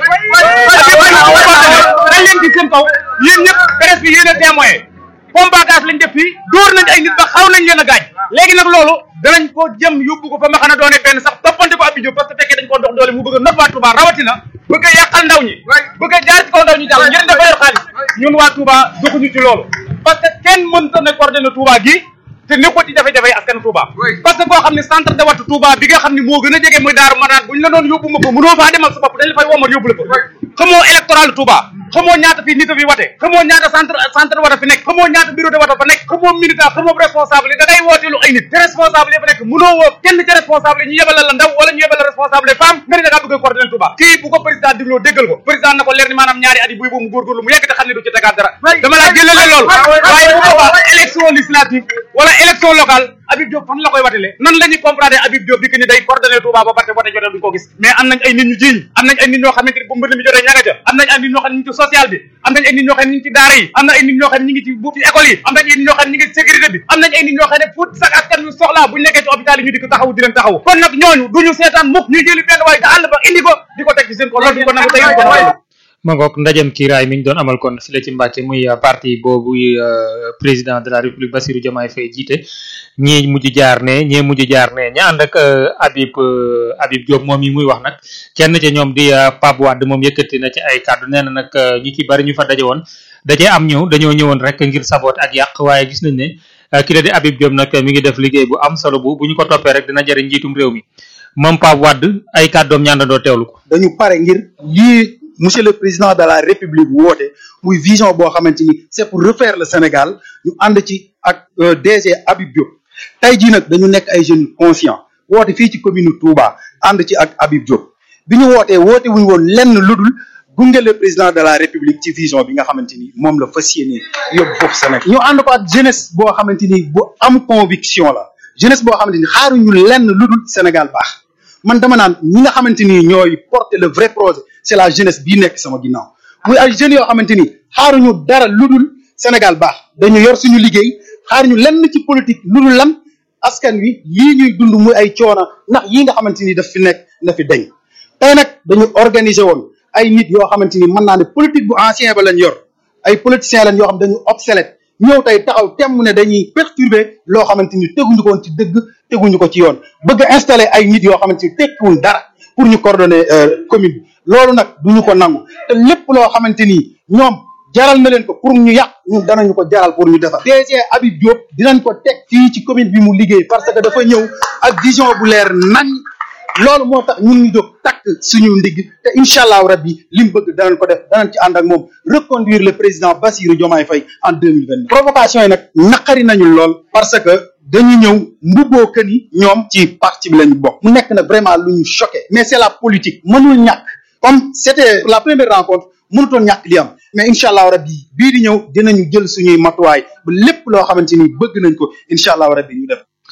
dañ leen di seen kaw yéen ñëpp presse bi yéen a témoin pompe à gaz lañ def fii dóor nañ ay nit ba xaw nañ leen a gaañ léegi nag loolu danañ ko jëm yóbbu ko fa ma xana doone benn sax toppante ko Abdou Diop parce que fekkee dañ ko dox doole mu bëgg a not waa Touba rawatina bëgg a yàqal ndaw ñi bëgg a jaar ci kaw ndaw ñi jàll ngeen dafa yor xaalis ñun waa Touba doxuñu ci loolu parce que kenn mënta ne coordonné Touba gi te nekkoo ci jafe-jafe askan Touba parce que koo xam ne centre de wattu Touba bi nga xam ne moo gën a jege muy Daaru Manaan buñ la doon yóbbu ma ko mënoo faa demal sa bopp dañ la fay womat yóbbu la ko xamoo électoral Touba xamoo ñaata fi nit a fi wate xamoo ñaata centre centre wata fi nekk xamoo ñaata bureau de wata fa nekk xamoo militant xamoo responsable yi da ngay wooteelu ay nit te responsable yi fa nekk mënoo woo kenn ci responsable yi ñu yebal la ndaw wala ñu yebal la responsable femme nga ne da ngaa bëgg a coordonner Touba kii bu ko président digloo déggal ko président na ko leer ni maanaam ñaari at yi buy boobu mu góorgóorlu mu yegg te xam ne du ci tegaat dara dama laa jëlale loolu waaye bu boobaa élection législative wala élection locale Habib Diop fan la koy watele nan la ñuy comprendre Habib Diop di que ni day coordonner Touba ba parte wote jotee duñ ko gis mais am nañ ay nit ñu jiiñ am nañ ay nit ñoo xamante ni bu mbënd mi jotee ña nga ca am nañ ay nit ñoo xam ne ñu ngi ci social bi am nañ ay nit ñoo xam ne ñu ngi ci daara yi am na ay nit ñoo xam ne ñu ngi ci bu ci école yi am nañ ay nit ñoo xam ne ñu ngi ci sécurité bi am nañ ay nit ñoo xam ne fu sax askan wi soxlaa buñ nekkee ci hôpital yi ñu di ko taxawu di leen taxawu kon nag ñooñu duñu seetaan mukk ñuy jëli benn waay te àll ba indi ko di ko teg ci seen ko loolu duñ ko nangu tey duñ ko nangu ma ngoog ndajem kiiraay mi ñu doon amal kon fi la ci Mbàkke muy parti boobu président de la république Bassirou Diomaye Faye jiite ñii mujj jaar ne ñee mujj jaar ne ña ànd ak Habib Habib Diop moom yi muy wax nag kenn ca ñoom di Pape Wade moom yëkkati na ci ay kàddu nee na nag ñi ci bari ñu fa daje woon dajee am ñëw dañoo ñëwoon rek ngir saboot ak yàq waaye gis nañ ne ki la di Habib Diop nag mi ngi def liggéey bu am solo bu bu ñu ko toppee rek dina jëriñ njiitum réew mi moom Pape Wade ay kàddoom ñaandandoo teewlu ko dañu pare ngir lii monsieur le président de la république woote muy vision boo xamante ni c'est pour refaire le Sénégal ñu ànd ci ak DG Habib Diop tey jii nag dañu nekk ay jeunes conscients woote fii ci commune Touba ànd ci ak Habib Diop bi ñu wootee woote wuñu woon lenn lu dul gunge le président de la république ci vision bi nga xamante ni moom la fas yéene yóbbu foofu Sénégal ñu ànd ko ak jeunesse boo xamante ni bu am conviction la jeunesse boo xamante ni xaaruñu lenn lu dul Sénégal baax man dama naan ñi nga xamante ni ñooy porter le vrai projet c'est la jeunesse bii nekk sama ginnaaw muy ay jeunes yoo xamante ni xaaruñu dara lu dul Sénégal baax dañu yor suñu liggéey xaaruñu lenn ci politique lu dul lan askan wi yii ñuy dund muy ay coono ndax yii nga xamante ni daf fi nekk na fi deñ tey nag dañu organiser woon ay nit yoo xamante ni mën naa ne politique bu ancien ba lañ yor ay politiciens lañ yoo xam dañu obsolète ñëw tey taxaw temm ne dañuy perturber loo xamante ni teguñu ko woon ci dëgg teguñu ko ci yoon bëgg a installer ay nit yoo xamante ni tekkiwuñ dara pour ñu coordonner commune bi loolu nag duñu ko nangu te lépp loo xamante ni ñoom jaral na leen ko pour ñu yàq ñun danañu ko jaral pour ñu defar DG Habib Diop dinañ ko teg fii ci commune bi mu liggéey parce que dafa ñëw ak vision bu leer nañ loolu moo tax ñun ñu jóg takk suñu ndigg te incha allahu rabbi li mu bëgg danañ ko def danañ ci ànd ak moom reconduire le président Bassirou Diomaye Faye en deux mille vingt provocation yi nag naqari nañu lool parce que dañu ñëw mbubboo que ni ñoom ci parti bi lañu bokk mu nekk nag vraiment lu ñu choqué mais c'est la politique mënul ñàkk comme c'était la première rencontre mënutoon ñàkk li am mais incha allahu rabbi bii di ñëw dinañu jël suñuy matuwaay ba lépp loo xamante ni bëgg nañ ko incha allahu rabbi ñu def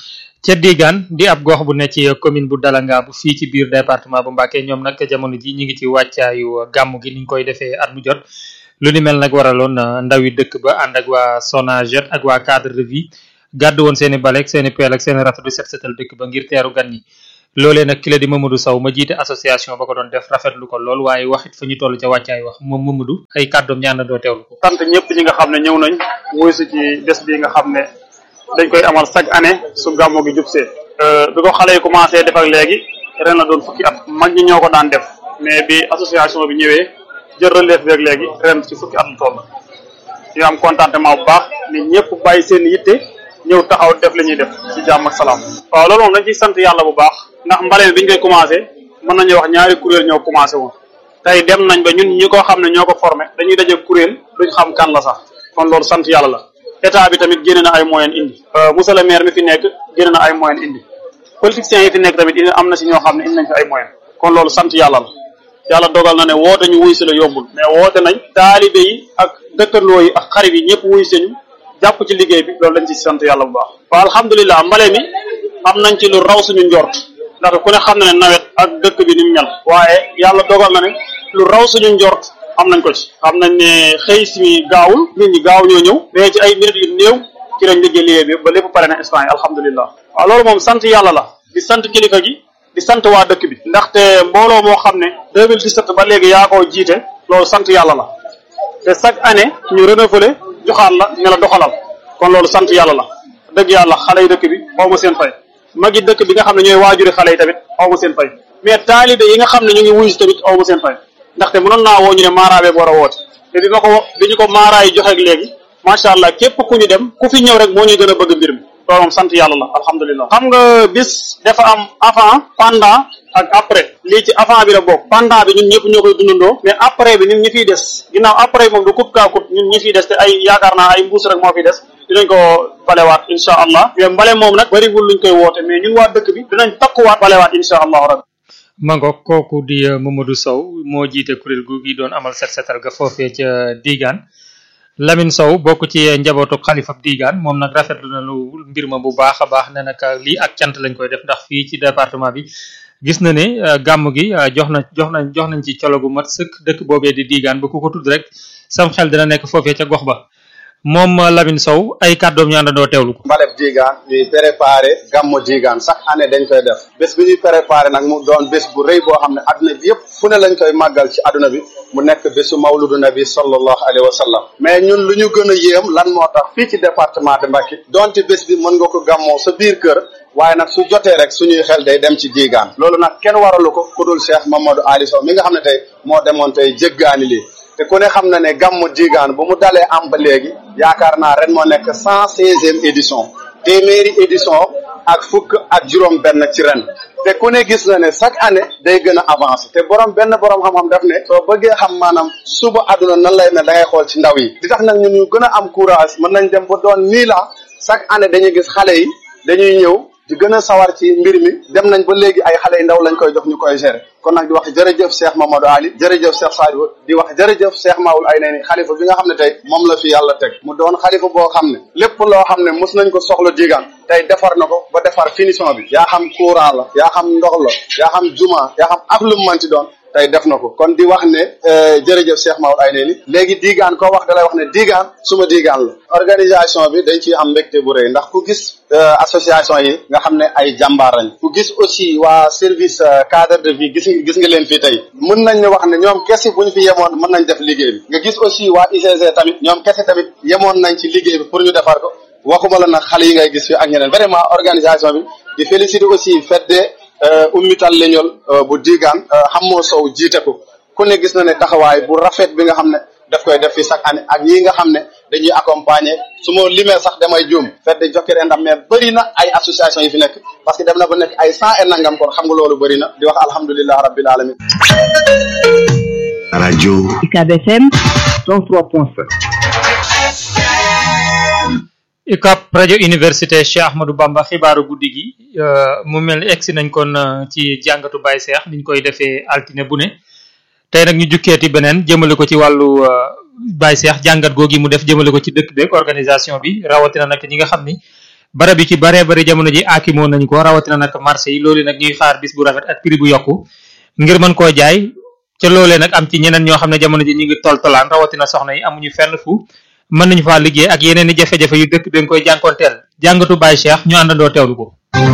ca Digaan di ab gox bu ne ci commune bu Dalanga bu fii ci biir département bu Mbacké ñoom nag jamono ji ñi ngi ci wàccaayu gàmmu gi niñ koy defee at mu jot lu ni mel nag waraloon ndawi dëkk ba ànd ak waa Sonaget ak waa cadre de vie gàddu woon seeni balek seeni peel ak seeni rafet du set setal dëkk ba ngir teeru gan ñi loolee nag ki la di Mamadou Sow ma jiite association ba ko doon def rafetlu ko lool waaye waxit fa ñu toll ca wàccaay wax moom Mamadou ay kàddoom ñaan na doo teewlu ko sant ñëpp ñi nga xam ne ñëw nañ wuy si ci bés bi nga xam ne dañ koy amal chaque année su gàmmu gi jub see bi ko xale yi commencé def ak léegi ren la doon fukki at mag ñi ñoo ko daan def mais bi association bi ñëwee jël relève bi ak léegi ren ci fukki at la toll ñu am contentement bu baax ni ñëpp bàyyi seen yitte ñëw taxaw def li ñuy def ci jàmm ak salaam waaw loolu moom dañ ciy sant yàlla bu baax ndax mbale mi biñ koy commencé mën nañu wax ñaari kuréel ñoo commencé woon tey dem nañ ba ñun ñi ko xam ne ñoo ko formé dañuy daje kuréel duñ xam kan la sax kon loolu sant yàlla la état bi tamit génne na ay moyen indi monsieur le maire mi fi nekk génne na ay moyen indi politiciens yi fi nekk tamit indi am na si ñoo xam ne indi nañ fi ay moyen kon loolu sant yàlla la yàlla dogal na ne woote ñu wuy si la yombul mais woote nañ taalibe yi ak dëkkandoo yi ak xarit yi ñëpp wuy si ñu jàpp ci liggéey bi loolu lañ ci sant yàlla bu baax waaw alhamdulilah mbale mi am nañ ci lu raw suñu njort ndax ku ne xam na ne nawet ak dëkk bi ni mu mel waaye yàlla dogal na ne lu raw suñu njort am nañ ko ci xam nañ ne xëy si gaawul nit ñi gaaw ñoo ñëw mais ci ay minutes yu néew ci lañ liggéey liggéey bi ba lépp pare na instant yi alhamdulilah waaw loolu moom sant yàlla la di sant kilifa gi di sant waa dëkk bi ndaxte mbooloo moo xam ne 2017 ba léegi yaa koo jiite loolu sant yàlla la te chaque année ñu renouveler joxaat la ne la doxalal kon loolu sant yàlla la dëgg yàlla xale yi dëkk bi xaw ma seen fay magi dëkk bi nga xam ne ñooy waajuri xale yi tamit xaw ma seen fay mais taalibe yi nga xam ne ñu ngi wuyu si tamit xaw ma seen fay ndaxte mënoon naa woo ñu ne maaraabee war a woote te bi ma ko bi ñu ko maaraa yi joxeeg léegi macha allah képp ku ñu dem ku fi ñëw rek moo ñuy gën a bëgg mbir mi loolu moom sant yàlla la alhamdulilah xam nga bis dafa am avant pendant ak après lii ci avant bi la bokk pendant bi ñun ñëpp ñoo koy dundandoo mais après bi ñun ñi fiy des ginnaaw après moom du kut kaa kut ñun ñi fiy des te ay yaakaar naa ay mbuus rek moo fiy des dinañ ko balewaat insha allah mais mbale moom nag bariwul luñ koy woote mais ñun waa dëkk bi dinañ takkuwaat balewaat insha allahu rabbi mango kooku di Mamadou Sow moo jiite kuréel gu gi doon amal set setal ga foofee ca Digaan Lamine Sow bokk ci njabootu xalifab Digaan moom nag rafetlu na lu mbir ma bu baax a baax ne nag lii ak cant lañ koy def ndax fii ci département bi gis na ne gàmm gi jox na jox nañ jox nañ ci colo gu mat sëkk dëkk boobee di Digaan ba ku ko tudd rek sam xel dina nekk foofee ca gox ba moom Lamine Sow ay kàddoom ñu àndandoo teewlu ko. mbaleb Digaan ñuy préparé gàmmu Digaan chaque année dañ koy def bés bi ñuy préparé nag mu doon bés bu rëy boo xam ne adduna bi yëpp fu ne lañ koy màggal ci adduna bi mu nekk bésu mawludu nabi sallallahu alayhi wa sallam mais ñun lu ñu gën a yéem lan moo tax fii ci département de Mbacké donte bés bi mën nga ko gàmmoo sa biir kër waaye nag su jotee rek suñuy xel day dem ci Digaan loolu nag kenn waralu ko ku dul Cheikh Mamadou Ali Sow mi nga xam ne tey moo demoon tey jéggaani lii te ku ne xam na ne gàmmu Digaan bu mu dalee am ba léegi yaakaar naa ren moo nekk cent seizième édition téeméeri édition ak fukk ak juróom benn ci ren te ku ne gis na ne chaque année day gën a avancé te borom benn borom xam-xam daf ne soo bëggee xam maanaam suba àdduna nan lay ne da ngay xool ci ndaw yi di tax nag ñun ñu gën a am courage mën nañ dem ba doon mille ans chaque année dañuy gis xale yi dañuy ñëw di gën a sawar ci mbir mi dem nañ ba léegi ay xale yu ndaw lañ koy jox ñu koy gérer kon nag di wax jërëjëf Cheikh Mamadou Ali jërëjëf Cheikh Sadio di wax jërëjëf Cheikh Maoul ay neeni xalifa bi nga xam ne tey moom la fi yàlla teg mu doon xalifa boo xam ne lépp loo xam ne mos nañ ko soxla digaan tey defar na ko ba defar finition bi yaa xam courant la yaa xam ndox la yaa xam juma yaa xam ak lu mu manti doon tey def na ko kon di wax ne jërëjëf Cheikh Maoul ay neeni léegi digaan koo wax dalay wax ne digaan suma digaan la organisation bi dañ ciy am mbégte bu rëy ndax ku gis association yi nga xam ne ay jàmbaar lañ ku gis aussi waa service cadre de vie gis gis nga leen fii tey mën nañ ne wax ne ñoom kese bu ñu fi yemoon mën nañ def liggéey bi nga gis aussi waa UCG tamit ñoom kese tamit yemoon nañ ci liggéey bi pour ñu defar ko waxuma la nag xale yi ngay gis fi ak ñeneen vraiment organisation bi di féliciter aussi fête de ummital leñol bu digaan xammoo sow jiite ko ku ne gis na ne taxawaay bu rafet bi nga xam ne daf koy def fi chaque année ak ñi nga xam ne dañuy accompagner su ma limee sax damay juum fête de Jokkere ndam mais bëri na ay association yi fi nekk parce que dem na ba nekk ay cent et nangam kon xam nga loolu bëri na di wax alhamdulilah rabbil alamin rajo UCAB FM 103.5 UCAB rajo université Cheikh Ahmadou Bamba xibaaru guddi gi mu mel ni egsi nañ kon ci jàngatu Baye Cheikh niñ koy defee altine bu ne tey nag ñu jukkeeti beneen jëmale ko ci wàllu Baye Cheikh jàngat googi mu def jëmale ko ci dëkk beeg organisation bi rawatina nag ñi nga xam ni barab yi ci baree bari jamono ji aakimoo nañ ko rawatina nag marché yi loolu nag ñuy xaar bis bu rafet ak prix bu yokku ngir mën koo jaay ca loolee nag am ci ñeneen ñoo xam ne jamono ji ñu ngi tol tolaan rawatina soxna yi amuñu fenn fu mën nañu faa liggéey ak yeneen i jafe-jafe yu dëkk bi nga koy jànkoonteel jàngatu Baye Cheikh ñu àndandoo teewlu ko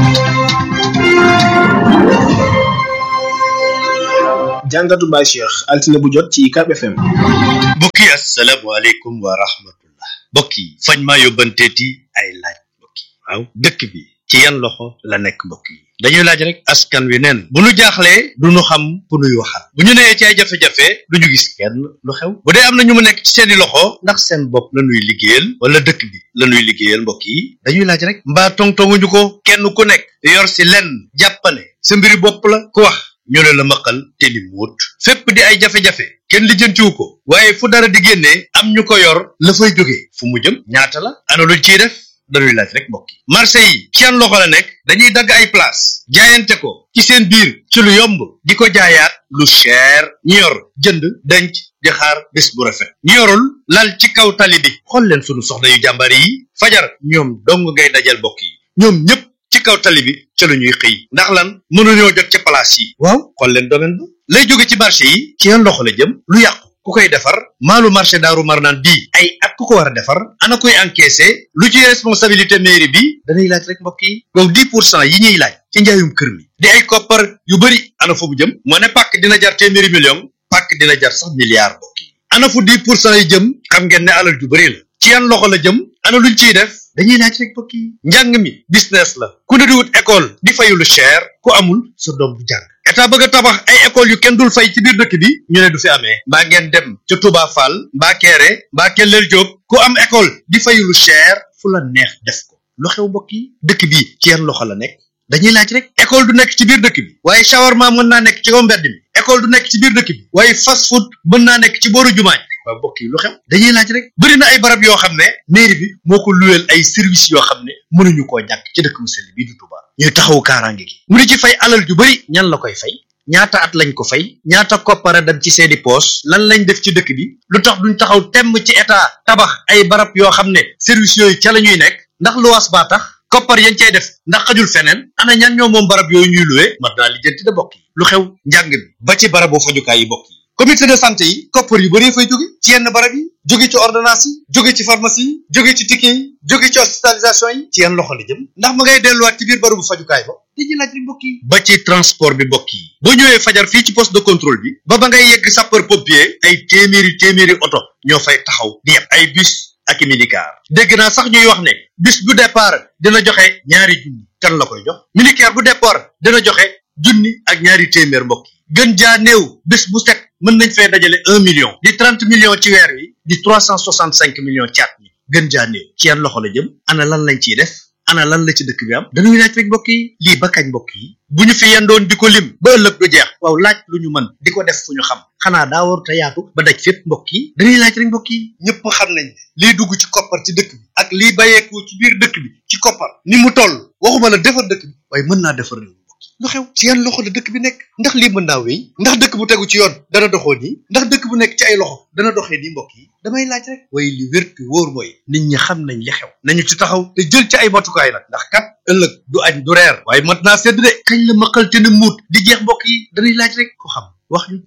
jàngatu Baye Cheikh altine bu jot ci UCAB FM. mbokk yi asalaamaaleykum wa rahmatullah mbokk yi fañ maa yóbbanteeti ay laaj mbokk yi waaw dëkk bi ci yan loxo la nekk mbokk yi dañuy laaj rek askan wi neen bu nu jaaxlee du nu xam ku nuy waxal bu ñu nee ci ay jafe-jafe du ñu gis kenn lu xew bu dee am na ñu mu nekk ci seeni loxo ndax seen bopp la nuy liggéeyal wala dëkk bi la nuy liggéeyal mbokk yi dañuy laaj rek mbaa tongtonguñu ko kenn ku nekk yor si lenn jàppane sa mbiri bopp la ku wax ñu ne la maqal te ni muut fépp di ay jafe-jafe kenn lijjantiwu ko waaye fu dara di génnee am ñu ko yor la fay jógee fu mu jëm ñaata la ana luñ ciy def dañuy laaj rek mbokk yi marché yi ci yan loxo la nekk dañuy dagg ay place jaayante ko ci seen biir ci lu yomb di ko jaayaat lu cher ñi yor jënd denc di xaar bés bu rafet ñi yorul lal ci kaw tali bi xool leen sunu soxna yu jàmbaar yi fajar ñoom dong ngay dajal mbokk yi ñoom ñëpp ci kaw tali bi ca la ñuy xëy ndax lan mënuñoo jot ca place yi waaw xool leen domaine ba lay jóge ci marché yi ci yan loxo la jëm lu yàqu ku koy defar maalu marché daaru marnaan bii ay at ku ko war a defar ana koy encaissé lu ci responsabilité mairie bi dañuy laaj rek mbokk yi donc dix pour cent yi ñuy laaj ci njaayum kër mi di ay koppar yu bëri ana fu mu jëm moo ne pàkk dina jar téeméeri million pàkk dina jar sax milliard mbokk yi ana fu dix pour cent yi jëm xam ngeen ne alal ju bëri la ci yan loxo la jëm ana luñ ciy def dañuy laaj rek mbokk yi njàng mi business la ku ne di wut école di fayu lu cher ku amul sa doom bu jàng état bëgg a tabax ay école yu kenn dul fay ci biir dëkk bi ñu ne du fi amee mbaa ngeen dem ca Touba Fall mbaa Kéré mbaa Kellel Diop ku am école di fayu lu cher fu la neex def ko lu xew mbokk yi dëkk bi ci yan loxo la nekk dañuy laaj rek école du nekk ci biir dëkk bi waaye shawarma mën naa nekk ci kaw mbedd mi école du nekk ci biir dëkk bi waaye fast food mën naa nekk ci booru jumaa ji waaw mbokk yi lu xew dañuy laaj rek bëri na ay barab yoo xam ne mairie bi moo ko luweel ay services yoo xam ne mënuñu koo ñàkk ci dëkk mu sell bii du Touba ñuy taxaw kaaraange gi mu di ci fay alal ju bëri ñan la koy fay ñaata at lañ ko fay ñaata koppara dem ci seeni poos lan lañ def ci dëkk bi lu tax duñ taxaw temm ci état tabax ay barab yoo xam ne services yooyu ca la ñuy nekk ndax luwaas baa tax koppar yañ cay def ndax xajul feneen ana ñan ñoo moom barab yooyu ñuy luwee mat naa lijjanti da bokk yi lu xew njàng mi ba ci barabu fajukaay yi bokk yi comité de santé yi koppar yu bëree fay jóge ci yenn barab yi jóge ci ordonnance yi jóge ci pharmacie yi jóge ci ticket yi jóge ci hospitalisation yi ci yan loxo la jëm ndax ma ngay delluwaat ci biir barabu fajukaay ba dañuy laaj rek mbokk yi ba ci transport bi mbokk yi boo ñëwee fajar fii ci poste de contrôle bi ba ba ngay yegg sapeur pompier ay téeméeri téeméeri oto ñoo fay taxaw di yeb ay bus ak i minicar dégg naa sax ñuy wax ne bus bu départ dina joxe ñaari junni kan la koy jox minicar bu départ dina joxe junni ak ñaari téeméer mbokk yi gën jaa néew bés bu set mën nañ fee dajale un million di trente millions ci weer wi di trois cent soixante cinq millions caat mi gën jaa néew ci yan loxo la jëm ana lan lañ ciy def ana lan la ci dëkk bi am dañuy laaj rek mbokk yi lii ba kañ mbokk yi bu ñu fi yendoon di ko lim ba ëllëg du jeex waaw laaj lu ñu mën di ko def fu ñu xam xanaa daa war te yaatu ba daj fépp mbokk yi dañuy laaj rek mbokk yi ñëpp xam nañ ne lii dugg ci koppar ci dëkk bi ak lii bayeeku ci biir dëkk bi ci koppar ni mu toll waxuma la defar dëkk bi waaye mën naa defar réew lu xew ci yan loxo la dëkk bi nekk ndax lii mën naa wéy ndax dëkk bu tegu ci yoon dana doxoo nii ndax dëkk bu nekk ci ay loxo dana doxee nii mbokk yi damay laaj rek waaye li wér te wóor mooy nit ñi xam nañ li xew nañu ci taxaw te jël ci ay matukaay nag ndax kat ëllëg du añ du reer waaye mat naa sedd de kañ la maqal te ne muut di jeex mbokk yi danay laaj rek ko xam wax ñu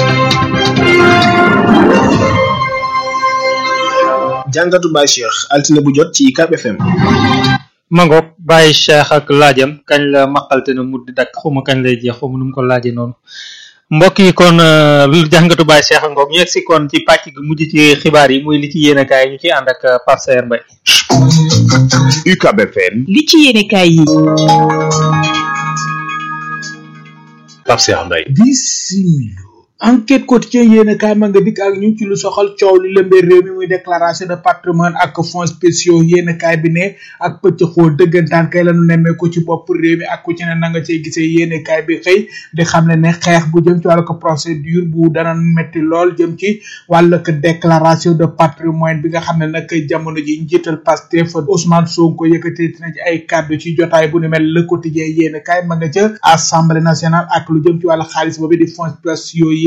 jàngatu Baye Cheikh altine bu jot ci UCAB FM mangoog bàyyi cheikh ak laajam kañ la maqalte na muddi dakk xuma kañ lay jeex xuma nu mu ko laaje noonu mbokk yi kon lu jàngatu bàyyi cheikh ngoog ñu egsi kon ci pàcc gi mujj ci xibaar yi muy li ci yéene kaay ñu ci ànd ak Pape Sayer Mbaye UCAB FM li ci yéene kaay yi Pape Sayer Mbaye bisimilo enquête quotidien yéen kaay ma nga dikk ak ñu ci lu soxal coow li lëmbee réew mi muy déclaration de patrimoine ak fonds spéciaux yéen kaay bi ne ak pëcc xoo dëggantaan kay lañu nemmee ko ci bopp réew mi ak ku ci ne na nga cey gisee yéen kaay bi xëy di xam ne ne xeex bu jëm ci wàllu ko procédure bu dana metti lool jëm ci wàllu ko déclaration de patrimoine bi nga xam ne nag jamono ji njiital Pastef Ousmane Sonko yëkkati na ci ay kàddu ci jotaay bu ni mel le quotidien yéen kaay ma nga ca assemblée nationale ak lu jëm ci wàllu xaalis boobu di fonds spéciaux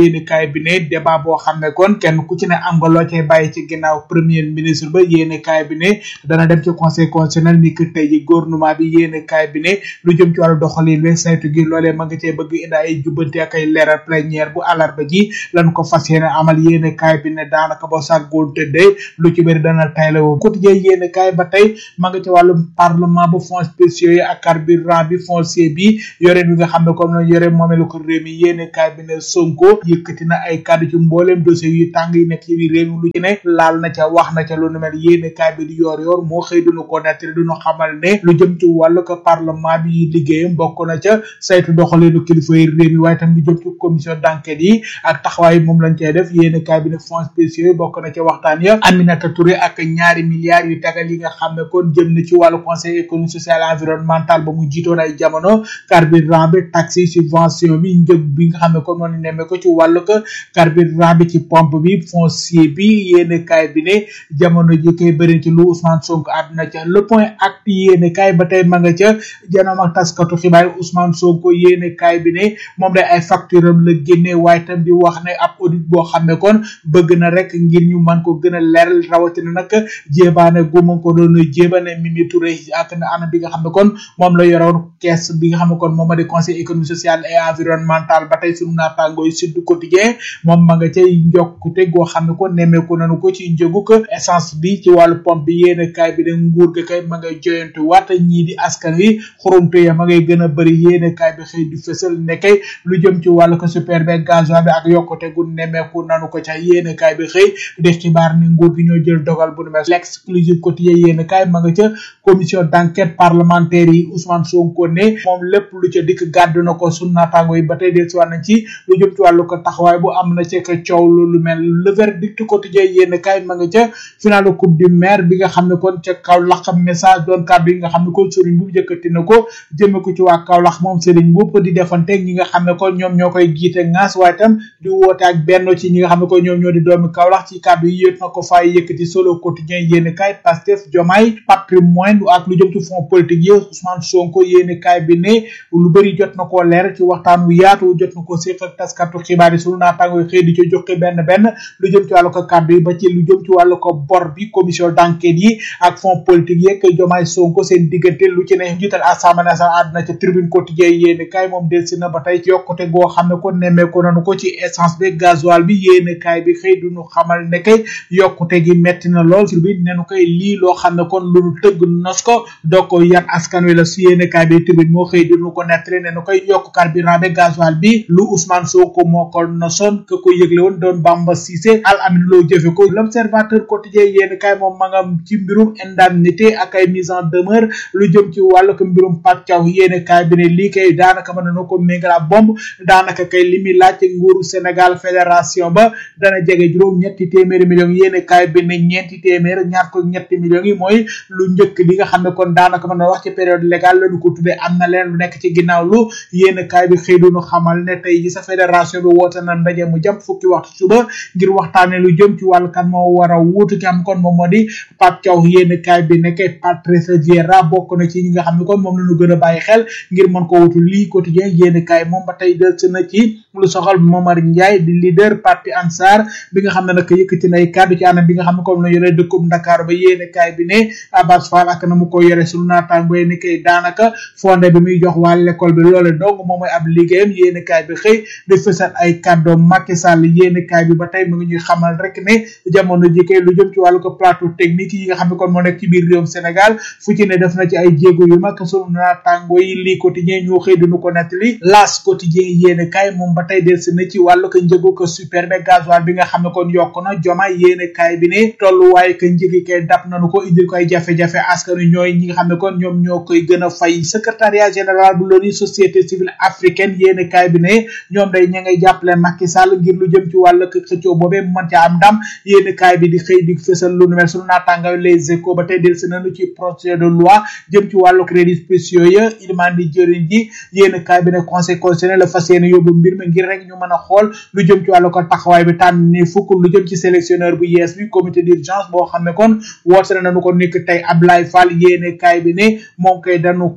yéene kaay bi ne débat boo xam ne kon kenn ku ci ne am nga loo cay bàyyi ci ginnaaw premier ministre ba yéene kaay bi ne dana dem ci conseil constitutionnel ni que tey ji gouvernement bi yéene kaay bi ne lu jëm ci wàllu doxalin we saytu gi loolee ma nga cee bëgg indi ay jubbante ak ay leeral plénière bu àllarba ji lan ko fas yéene amal yéene kaay bi ne daanaka ba sàggoon tëddee lu ci bëri dana tayle woo quotidien yéene kaay ba tey ma nga ci wàllum parlement bu fonds spéciaux yi ak carburant bi foncier bi yoreen bi nga xam ne comme la yore moomeelu ko réew mi yéene kaay bi ne Sonko yëkkati na ay kàddu ci mbooleem dossier yu tàng yi nekk ci biir réew mi lu ci ne laal na ca wax na ca lu nu mel yéene kaay bi di yor yor moo xëy duñu ko nettali duñu xamal ne lu jëm ci wàllu ko parlement bi liggéeyam bokk na ca saytu doxaleenu kilifa yi réew mi waaye tam lu jëm ci commission d'enquête yi ak taxawaay moom lañ cay def yéene kaay bi ne fonds spéciaux yi bokk na ca waxtaan ya Aminata Touré ak ñaari milliards yu tagal yi nga xam ne kon jëm na ci wàllu conseil économique social et environnemental ba mu jiitoon ay jamono carburant bi taxi subvention bi njëg bi nga xam ne kon moom nemme ko ci wàllu ko carburant bi ci pompe bi foncier bi yéene kaay bi ne jamono ji koy bëri ci lu Ousmane Sonko àdduna ca le point acte yéene kaay ba tey ma nga ca janoom ak taskatu xibaar Ousmane Sonko yéene kaay bi ne moom day ay facture am la génne waaye tam di wax ne ab audit boo xam ne kon bëgg na rek ngir ñu mën ko gën a leeral rawatina nag jéebaane gu ma ko doon jéebane Mimi Touré ak na anam bi nga xam ne kon moom la yoroon kees bi nga xam ne kon moom ma di conseil économique social et environnemental ba tey sunu naataangooy Sud Quotidien moom ma nga cay njokkute goo xam ne kon nemmeeku nañu ko ci njëgu ko essence bi ci wàllu pompe bi yéene kaay bi de nguur ga kay ma ngay joyantu waat ñii di askan wi xurumte ya ma ngay gën a bëri yéene kaay bi xëy di fësal ne kay lu jëm ci wàllu ko super be gasoil bi ak yokkute gu nemmeeku nanu ko ca yéene kaay bi xëy di xibaar ni nguur gi ñoo jël dogal bu nu mel l'exclusive quotidien yéene kaay ma nga ca commission d'enquête parlementaire yi Ousmane Sonko ne moom lépp lu ca dikk gàddu na ko sun naataango yi ba tey del si nañ ci lu jëm ci wàllu ko taxawaay bu am na ci ka coow lu mel le verdict quotidien yéene kaay ma nga ca final coupe du maire bi nga xam ne kon ca Kaolack message doon kàddu yi nga xam ne kon Serigne Mboup jëkkati na ko jëme ko ci waa Kaolack moom Serigne Mboup di defanteeg ñi nga xam ne kon ñoom ñoo koy giite ngaas waaye tam di woote ak benn ci ñi nga xam ne kon ñoom ñoo di doomi Kaolack ci kàddu yi yëpp na ko fay yëkkati solo quotidien yéene kaay Pastef Diomaye patrimoine ak lu jëm ci fonds politique yi Ousmane Sonko yéene kaay bi ne lu bëri jot na koo leer ci waxtaan wu yaatu jot na ko séq ak taskatu xibaar yi sunu naataango yi xëy di ci joxe benn benn lu jëm ci wàllu ko kàddu yi ba ci lu jëm ci wàllu ko bor bi commission d'enquête yi ak fonds politique yeeg Diomaye Sonko seen diggante lu ci ne jiital assemblée nationale àdduna ca tribune quotidien yéene kaay moom delsi na ba tey yokkute goo xam ne ko nemmeeku nanu ko ci essence bi gasoil bi yéene kaay bi xëy duñu xamal ne kay yokkute gi metti na lool sur bi nenu koy lii loo xam ne kon lu nu tëgg nos ko doo ko yan askan wi la su yéene kaay bi tribune moo xëy duñu ko nettali nenu koy yokk carburant bi gasoil bi lu Ousmane Sonko moo ko nosoon ke ko yëgle woon doon Bamba Cissé al amin loo jëfe ko l'observateur quotidien yéene kaay moom ma nga ci mbirum indemnité ak ay mise en demeure lu jëm ci wàllu ko mbirum Pape Thiaw yéene kaay bi ne lii kay daanaka mën na ko méngala bomb daanaka kay li muy laaj ci nguuru Sénégal fédération ba dana jege juróom ñetti téeméeri millions yéene kaay bi ne ñeenti téeméer ñaar ko ñetti millions yi mooy lu njëkk li nga xam ne kon daanaka mën na wax ci période légale lañu ko tuddee am na leen lu nekk ci ginnaaw lu yéene kaay bi xëy duñu xamal ne tey ji sa fédération bi woote na ndaje mu jàpp fukki waxtu suba ngir waxtaane lu jëm ci wàllu kan moo war a wuutu ki am kon moom moo di Pape Thiaw yéene kaay bi nekkee Patrice Vieira bokk na ci ñi nga xam ne kon moom lañu gën a bàyyi xel ngir mën ko wutu lii quotidien yéene kaay moom ba tey del na ci lu soxal Momar Ndiaye di leader parti Ansar bi nga xam ne nag yëkkati na ay kàddu ci anam bi nga xam ne comme la yore dëkkub Dakar ba yéene kaay bi ne Abbas Fall ak na mu ko yore sunu naataango ni kay daanaka fondé bi muy jox waa l'école bi loole donc moom mooy ab liggéeyam yéene kaay bi xëy di fësal ay kàddoom Macky Sall yéene kaay bi ba tey mu ngi ñuy xamal rek ne jamono ji kay lu jëm ci wàllu ko plateau technique yi nga xam ne kon moo nekk ci biir réewum Sénégal fu ci ne def na ci ay jéego yu mag sunu naataango yi lii quotidien ñoo xëy duñu ko nettali las quotidien yéene kaay moom ba tey del si na ci wàllu ko njëgu ko super be gasoil bi nga xam ne kon yokk na joma yéene kaay bi ne tolluwaaye ko njëgi kay dab nañu ko indil ko ay jafe-jafe askan wi ñooy ñi nga xam ne kon ñoom ñoo koy gën a fay secrétariat général bu l'ONU société civile africaine yéene kaay bi ne ñoom day ña ngay jàppale Macky Sall ngir lu jëm ci wàllu ko xëccoo boobee mu mën ca am ndam yéene kaay bi di xëy di fësal lu nu mel sunu naataangaw les échos ba tey del si nañu ci projet de loi jëm ci wàllu crédit spéciaux ya ilimaan di jëriñ ji yéene kaay bi ne conseil constitutionnel la fas yéene yóbbu mbir mi ngir rek ñu mën a xool lu jëm ci wàllu ko taxawaay bi tànn ni fukk lu jëm ci sélectionneur bu yees bi comité d'urgence boo xam ne kon woote nañu ko nekk tey Ablaye Fall yéene kaay bi ne moom kay dañu koy tuumal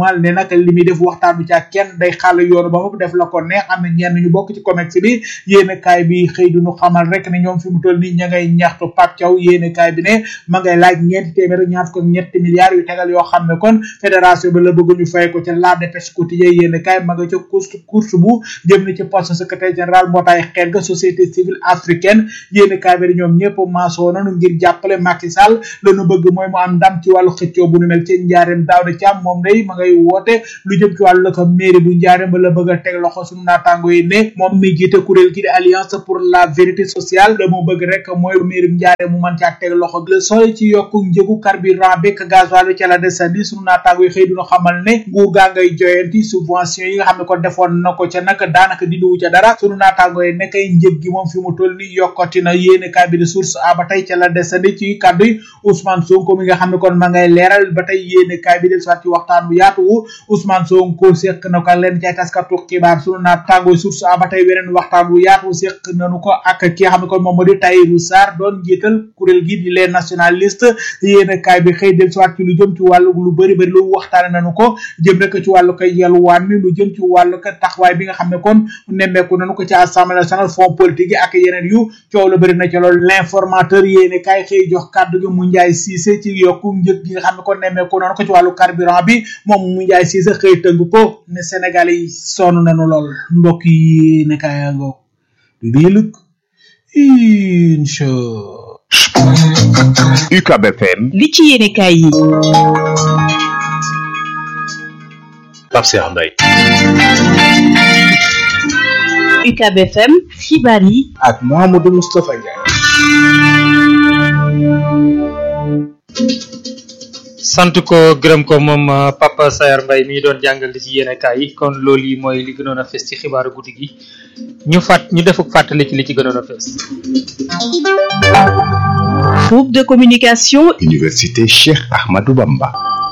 tuumaal ne nag li muy def waxtaanu ca kenn day xàll yoonu ba mu def la ko neex am na ñenn ñu bokk ci comex bi yéene kaay bi xëy du ñu xamal rek ne ñoom fi mu toll nii ña ngay ñaxtu Pape Thiaw yéene kaay bi ne ma ngay laaj ñeenti téeméer ak ñaar ko ñetti milliards yu tegal yoo xam ne kon fédération bi la bëgg ñu fay ko ca la dépêche quotidien yéene kaay ma nga ca course course bu jëm na ci poste secrétaire général mbootaay xeet ga société civile africaine yéene kaay bi ñoom ñëpp maasoo nañu ngir jàppale Macky Sall lañu bëgg mooy mu am ndam ci wàllu xëccoo bu nu mel ci njaareem daaw da càmm moom day ma ngay woote lu jëm ci wàllu la ko mairie bu njaareem ba la bëgg a teg loxo suñu naataango yi ne moom mi jiite kuréel gi di alliance pour la vérité sociale la mu bëgg rek mooy mairie bu njaareem mu mën caa teg loxo le sooy ci yokku njëgu carburant bi ak gasoil bi ca la desandi suñu naataango yi xëy duna xamal ne nguur gaa ngay joyanti subvention yi nga xam ne ko defoon na ko ca nag daanaka dindiwu ca dara suñu naataango yi nekkay njëg gi moom fi mu toll ni yokkati na yéene kaay bi di source a ba tey ca la desandi ci kàddu yi Ousmane Sonko mi nga xam ne kon ma ngay leeral ba tey yéene kaay bi del soit ci waxtaan bu yaatu wu Ousmane Sonko seq na ko leen ci ay taskatu xibaar sunu naataango source a ba tey weneen waxtaan bu yaatu seq nanu ko ak ki nga xam ne kon moom moo di Tahirou Sarr doon njiital kuréel gi di les nationalistes yéene kaay bi xëy del soit ci lu jëm ci wàllu lu bëri bëri lu waxtaane nanu ko jëm rek ci wàllu koy yalwaan mi lu jëm ci wàllu ko taxawaay bi nga xam ne kon nemmeeku nanu ko ci assemblée nationale fonds politique yi ak yeneen yu coow la bëri na ci loolu l'informateur yéene kaay xëy jox kàddu gi mu njaay siise ci yokku njëg gi nga xam ne kon nemmeeku nanu ko ci wàllu carburant bi moom mu njaay siise xëy tënk ko ne Sénégal yi sonn nanu lool mbokk yi ne kaay ngoog bii lëg incha UCAB FM li ci yéene kaay yi Pape Cheikh Mbaye UCAB FM xibaar yi ak Mouhamadou Moustapha Ndiaye sant ko gërëm ko moom Papa Sayar Mbaye mi doon jàngal li ci yéene kaay yi kon loolu yi mooy li gënoon a fes ci xibaaru guddi gi ñu fàtt ñu defuk fàttali ci li ci gënoon a fes groupe de communication Université Cheikh Ahmadou Bamba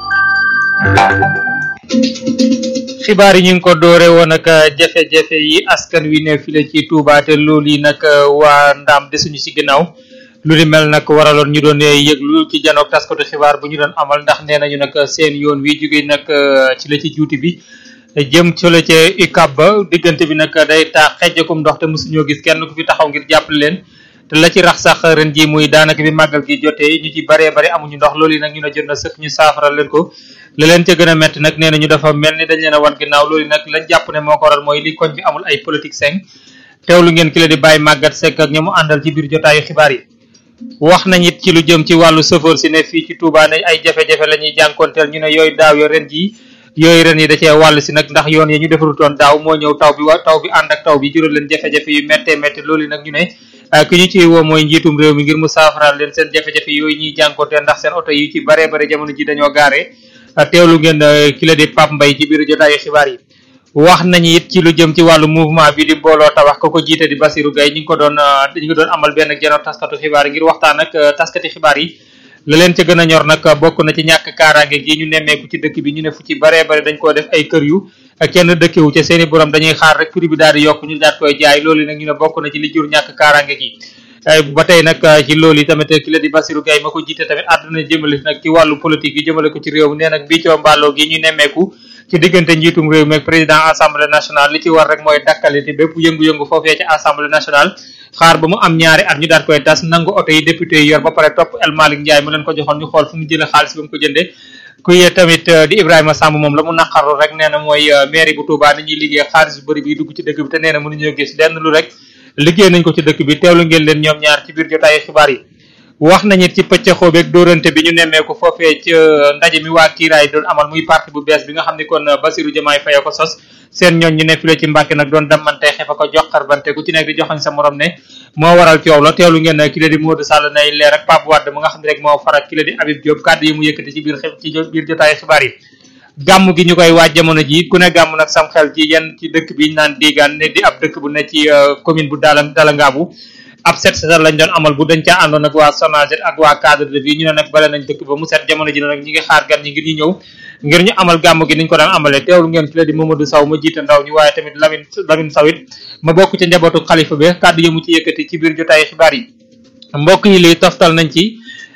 xibaar yi ñu ngi ko doore woon ak jafe-jafe yi askan wi ne file ci Touba te loolu yi nag waa ndaam desuñu ci ginnaaw lu ni mel nag waraloon ñu doon yëglu ci janook taskatu xibaar bu ñu doon amal ndax nee nañu nag seen yoon wi jóge nag ci la ci juuti bi jëm ci la ca UCAB ba diggante bi nag day taa xejjakum ndox te mosuñoo gis kenn ku fi taxaw ngir jàppale leen te la ci rax sax ren ji muy daanaka bi màggal gi jotee ñu ci baree bari amuñu ndox loolu yi nag ñu ne jot na sëkk ñu saafaral leen ko la leen ca gën a metti nag nee na ñu dafa mel ni dañ leen a wan ginnaaw loolu nag lañ jàpp ne moo ko waral mooy li koñ bi amul ay politique seng teewlu ngeen ki la di bàyyi màggat sekk ak ña mu àndal ci biir jotaayu xibaar yi wax nañ it ci lu jëm ci wàllu chauffeur si ne fii ci Touba ne ay jafe-jafe la ñuy jànkonteel ñu ne yooyu daaw yo ren ji yooyu ren yi da cee wàll si nag ndax yoon yi ñu defarutoon daaw moo ñëw taw bi wa taw bi ànd ak taw bi jural leen jafe-jafe yu méttee métti loolu nag ñu ne ki ñu ciy woo mooy njiitum réew mi ngir mu saafaraal leen seen jafe-jafe yooyu ñuy jànkonteel ndax seen oto yi ci baree bare jamono ji dañoo gaare teewlu ngeen ki la di Pape Mbaye ci biir jotaayu xibaar yi wax nañu it ci lu jëm ci wàllu mouvement bi di mbooloo tabax ko ko jiite di Basirou Gaye ñu ngi ko doon ñu ngi doon amal benn jeno taskatu xibaar yi ngir waxtaan ak taskati xibaar yi la leen ca gën a ñor nag bokk na ci ñàkk kaaraange gi ñu nemmeeku ci dëkk bi ñu ne fu ci baree bare dañ koo def ay kër yu kenn dëkkewu ca seeni borom dañuy xaar rek prix bi daal di yokk ñu daat koy jaay loolu nag ñu ne bokk na ci li jur ñàkk kaaraange gi ba tey nag ci loolu yi tamit ki la di Basirou Gaye ma ko jiite tamit àdduna jëmale nag ci wàllu politique yi jëmale ko ci réew mi nee nag bii coo mbàlloo gi ñu nemmeeku ci diggante njiitum réew mi ak président assemblée nationale li ci war rek mooy dakkaliti bépp yëngu-yëngu foofee ci assemblée nationale xaar ba mu am ñaari at ñu daat koy tas nangu oto yi député yi yor ba pare topp El Malick Ndiaye mu leen ko joxoon ñu xool fu mu jëlee xaalis ba mu ko jëndee kuy tamit di Ibrahima Samb moom la mu naqarlu rek nee na mooy mairie bu Touba ni ñuy liggéey xaalis bu bëri bi dugg ci dëkk bi te nee na mënuñoo gis lenn lu rek liggéey nañ ko ci dëkk bi teewlu ngeen leen ñoom ñaar ci biir jotaayu xibaar yi wax nañu ci pëccëxoo beeg dóorante bi ñu nemmeeku foofee ci ndaje mi waa kiiraay doon amal muy parti bu bees bi nga xam ne kon Basirou Diomaye Faye ko sos seen ñoon ñu ne fi la ci Mbàkke nag doon dammante xefa ko joxar bante ku ci nekk di joxañ sa morom ne moo waral coow la teewlu ngeen ki la di Modou Sall nay leer ak Pape Wade mu nga xam ne rek moo faral ki la di Habib Diop kàddu yi mu yëkkati ci biir ci biir jotaayu xibaar yi gàmm gi ñu koy waaj jamono ji ku ne gàmm nag sam xel ci yenn ci dëkk bi ñu naan diigaan ne di ab dëkk bu ne ci commune bu Dala Dalangaabu ab set setal lañ doon amal bu dañ caa àndoon ak waa Sonaget ak waa cadre de vie ñu ne nag bale nañ dëkk ba mu set jamono ji nag ñi ngi xaar gan ñi ngir ñu ñëw ngir ñu amal gàmm gi niñ ko daan amalee teewlu ngeen ki la di Mamadou Saw ma jiite ndaw ñi waaye tamit Lamine Lamine Saw it ma bokk ci njabootu xalifa bi kàddu yi mu ci yëkkati ci biir jotaayu xibaar yi mbokk yi lii toftal nañ ci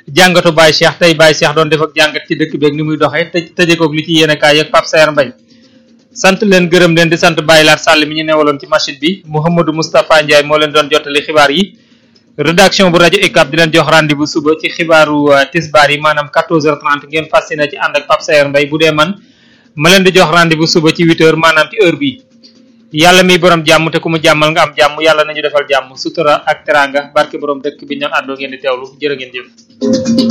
jàngatu Baye Cheikh tey Baye Cheikh doon def ak jàngat ci dëkk beeg ni muy doxee tëj tëjekoog li ci yéen kaay ak Pape Sayer Mbaye sant leen gërëm leen di sant Baye Laat Sall mi ñu newaloon ci machine bi Mouhamadou Moustapha Ndiaye moo leen doon jottali xibaar yi rédaction bu rajo UCAB di leen jox rendez-vous suba ci xibaaru tisbaar yi maanaam 14h30 ngeen fas yéene ci ànd ak Pape Sayer Mbaye bu dee man ma leen di jox rendez-vous suba ci 8h maanaam ci heure bi yàlla miy borom jàmm te ku mu jàmmal nga am jàmm yàlla nañu defal jàmm sutura ak teranga barke borom dëkk bi ñu doon àndoo ngeen di teewlu jërë ngeen jëf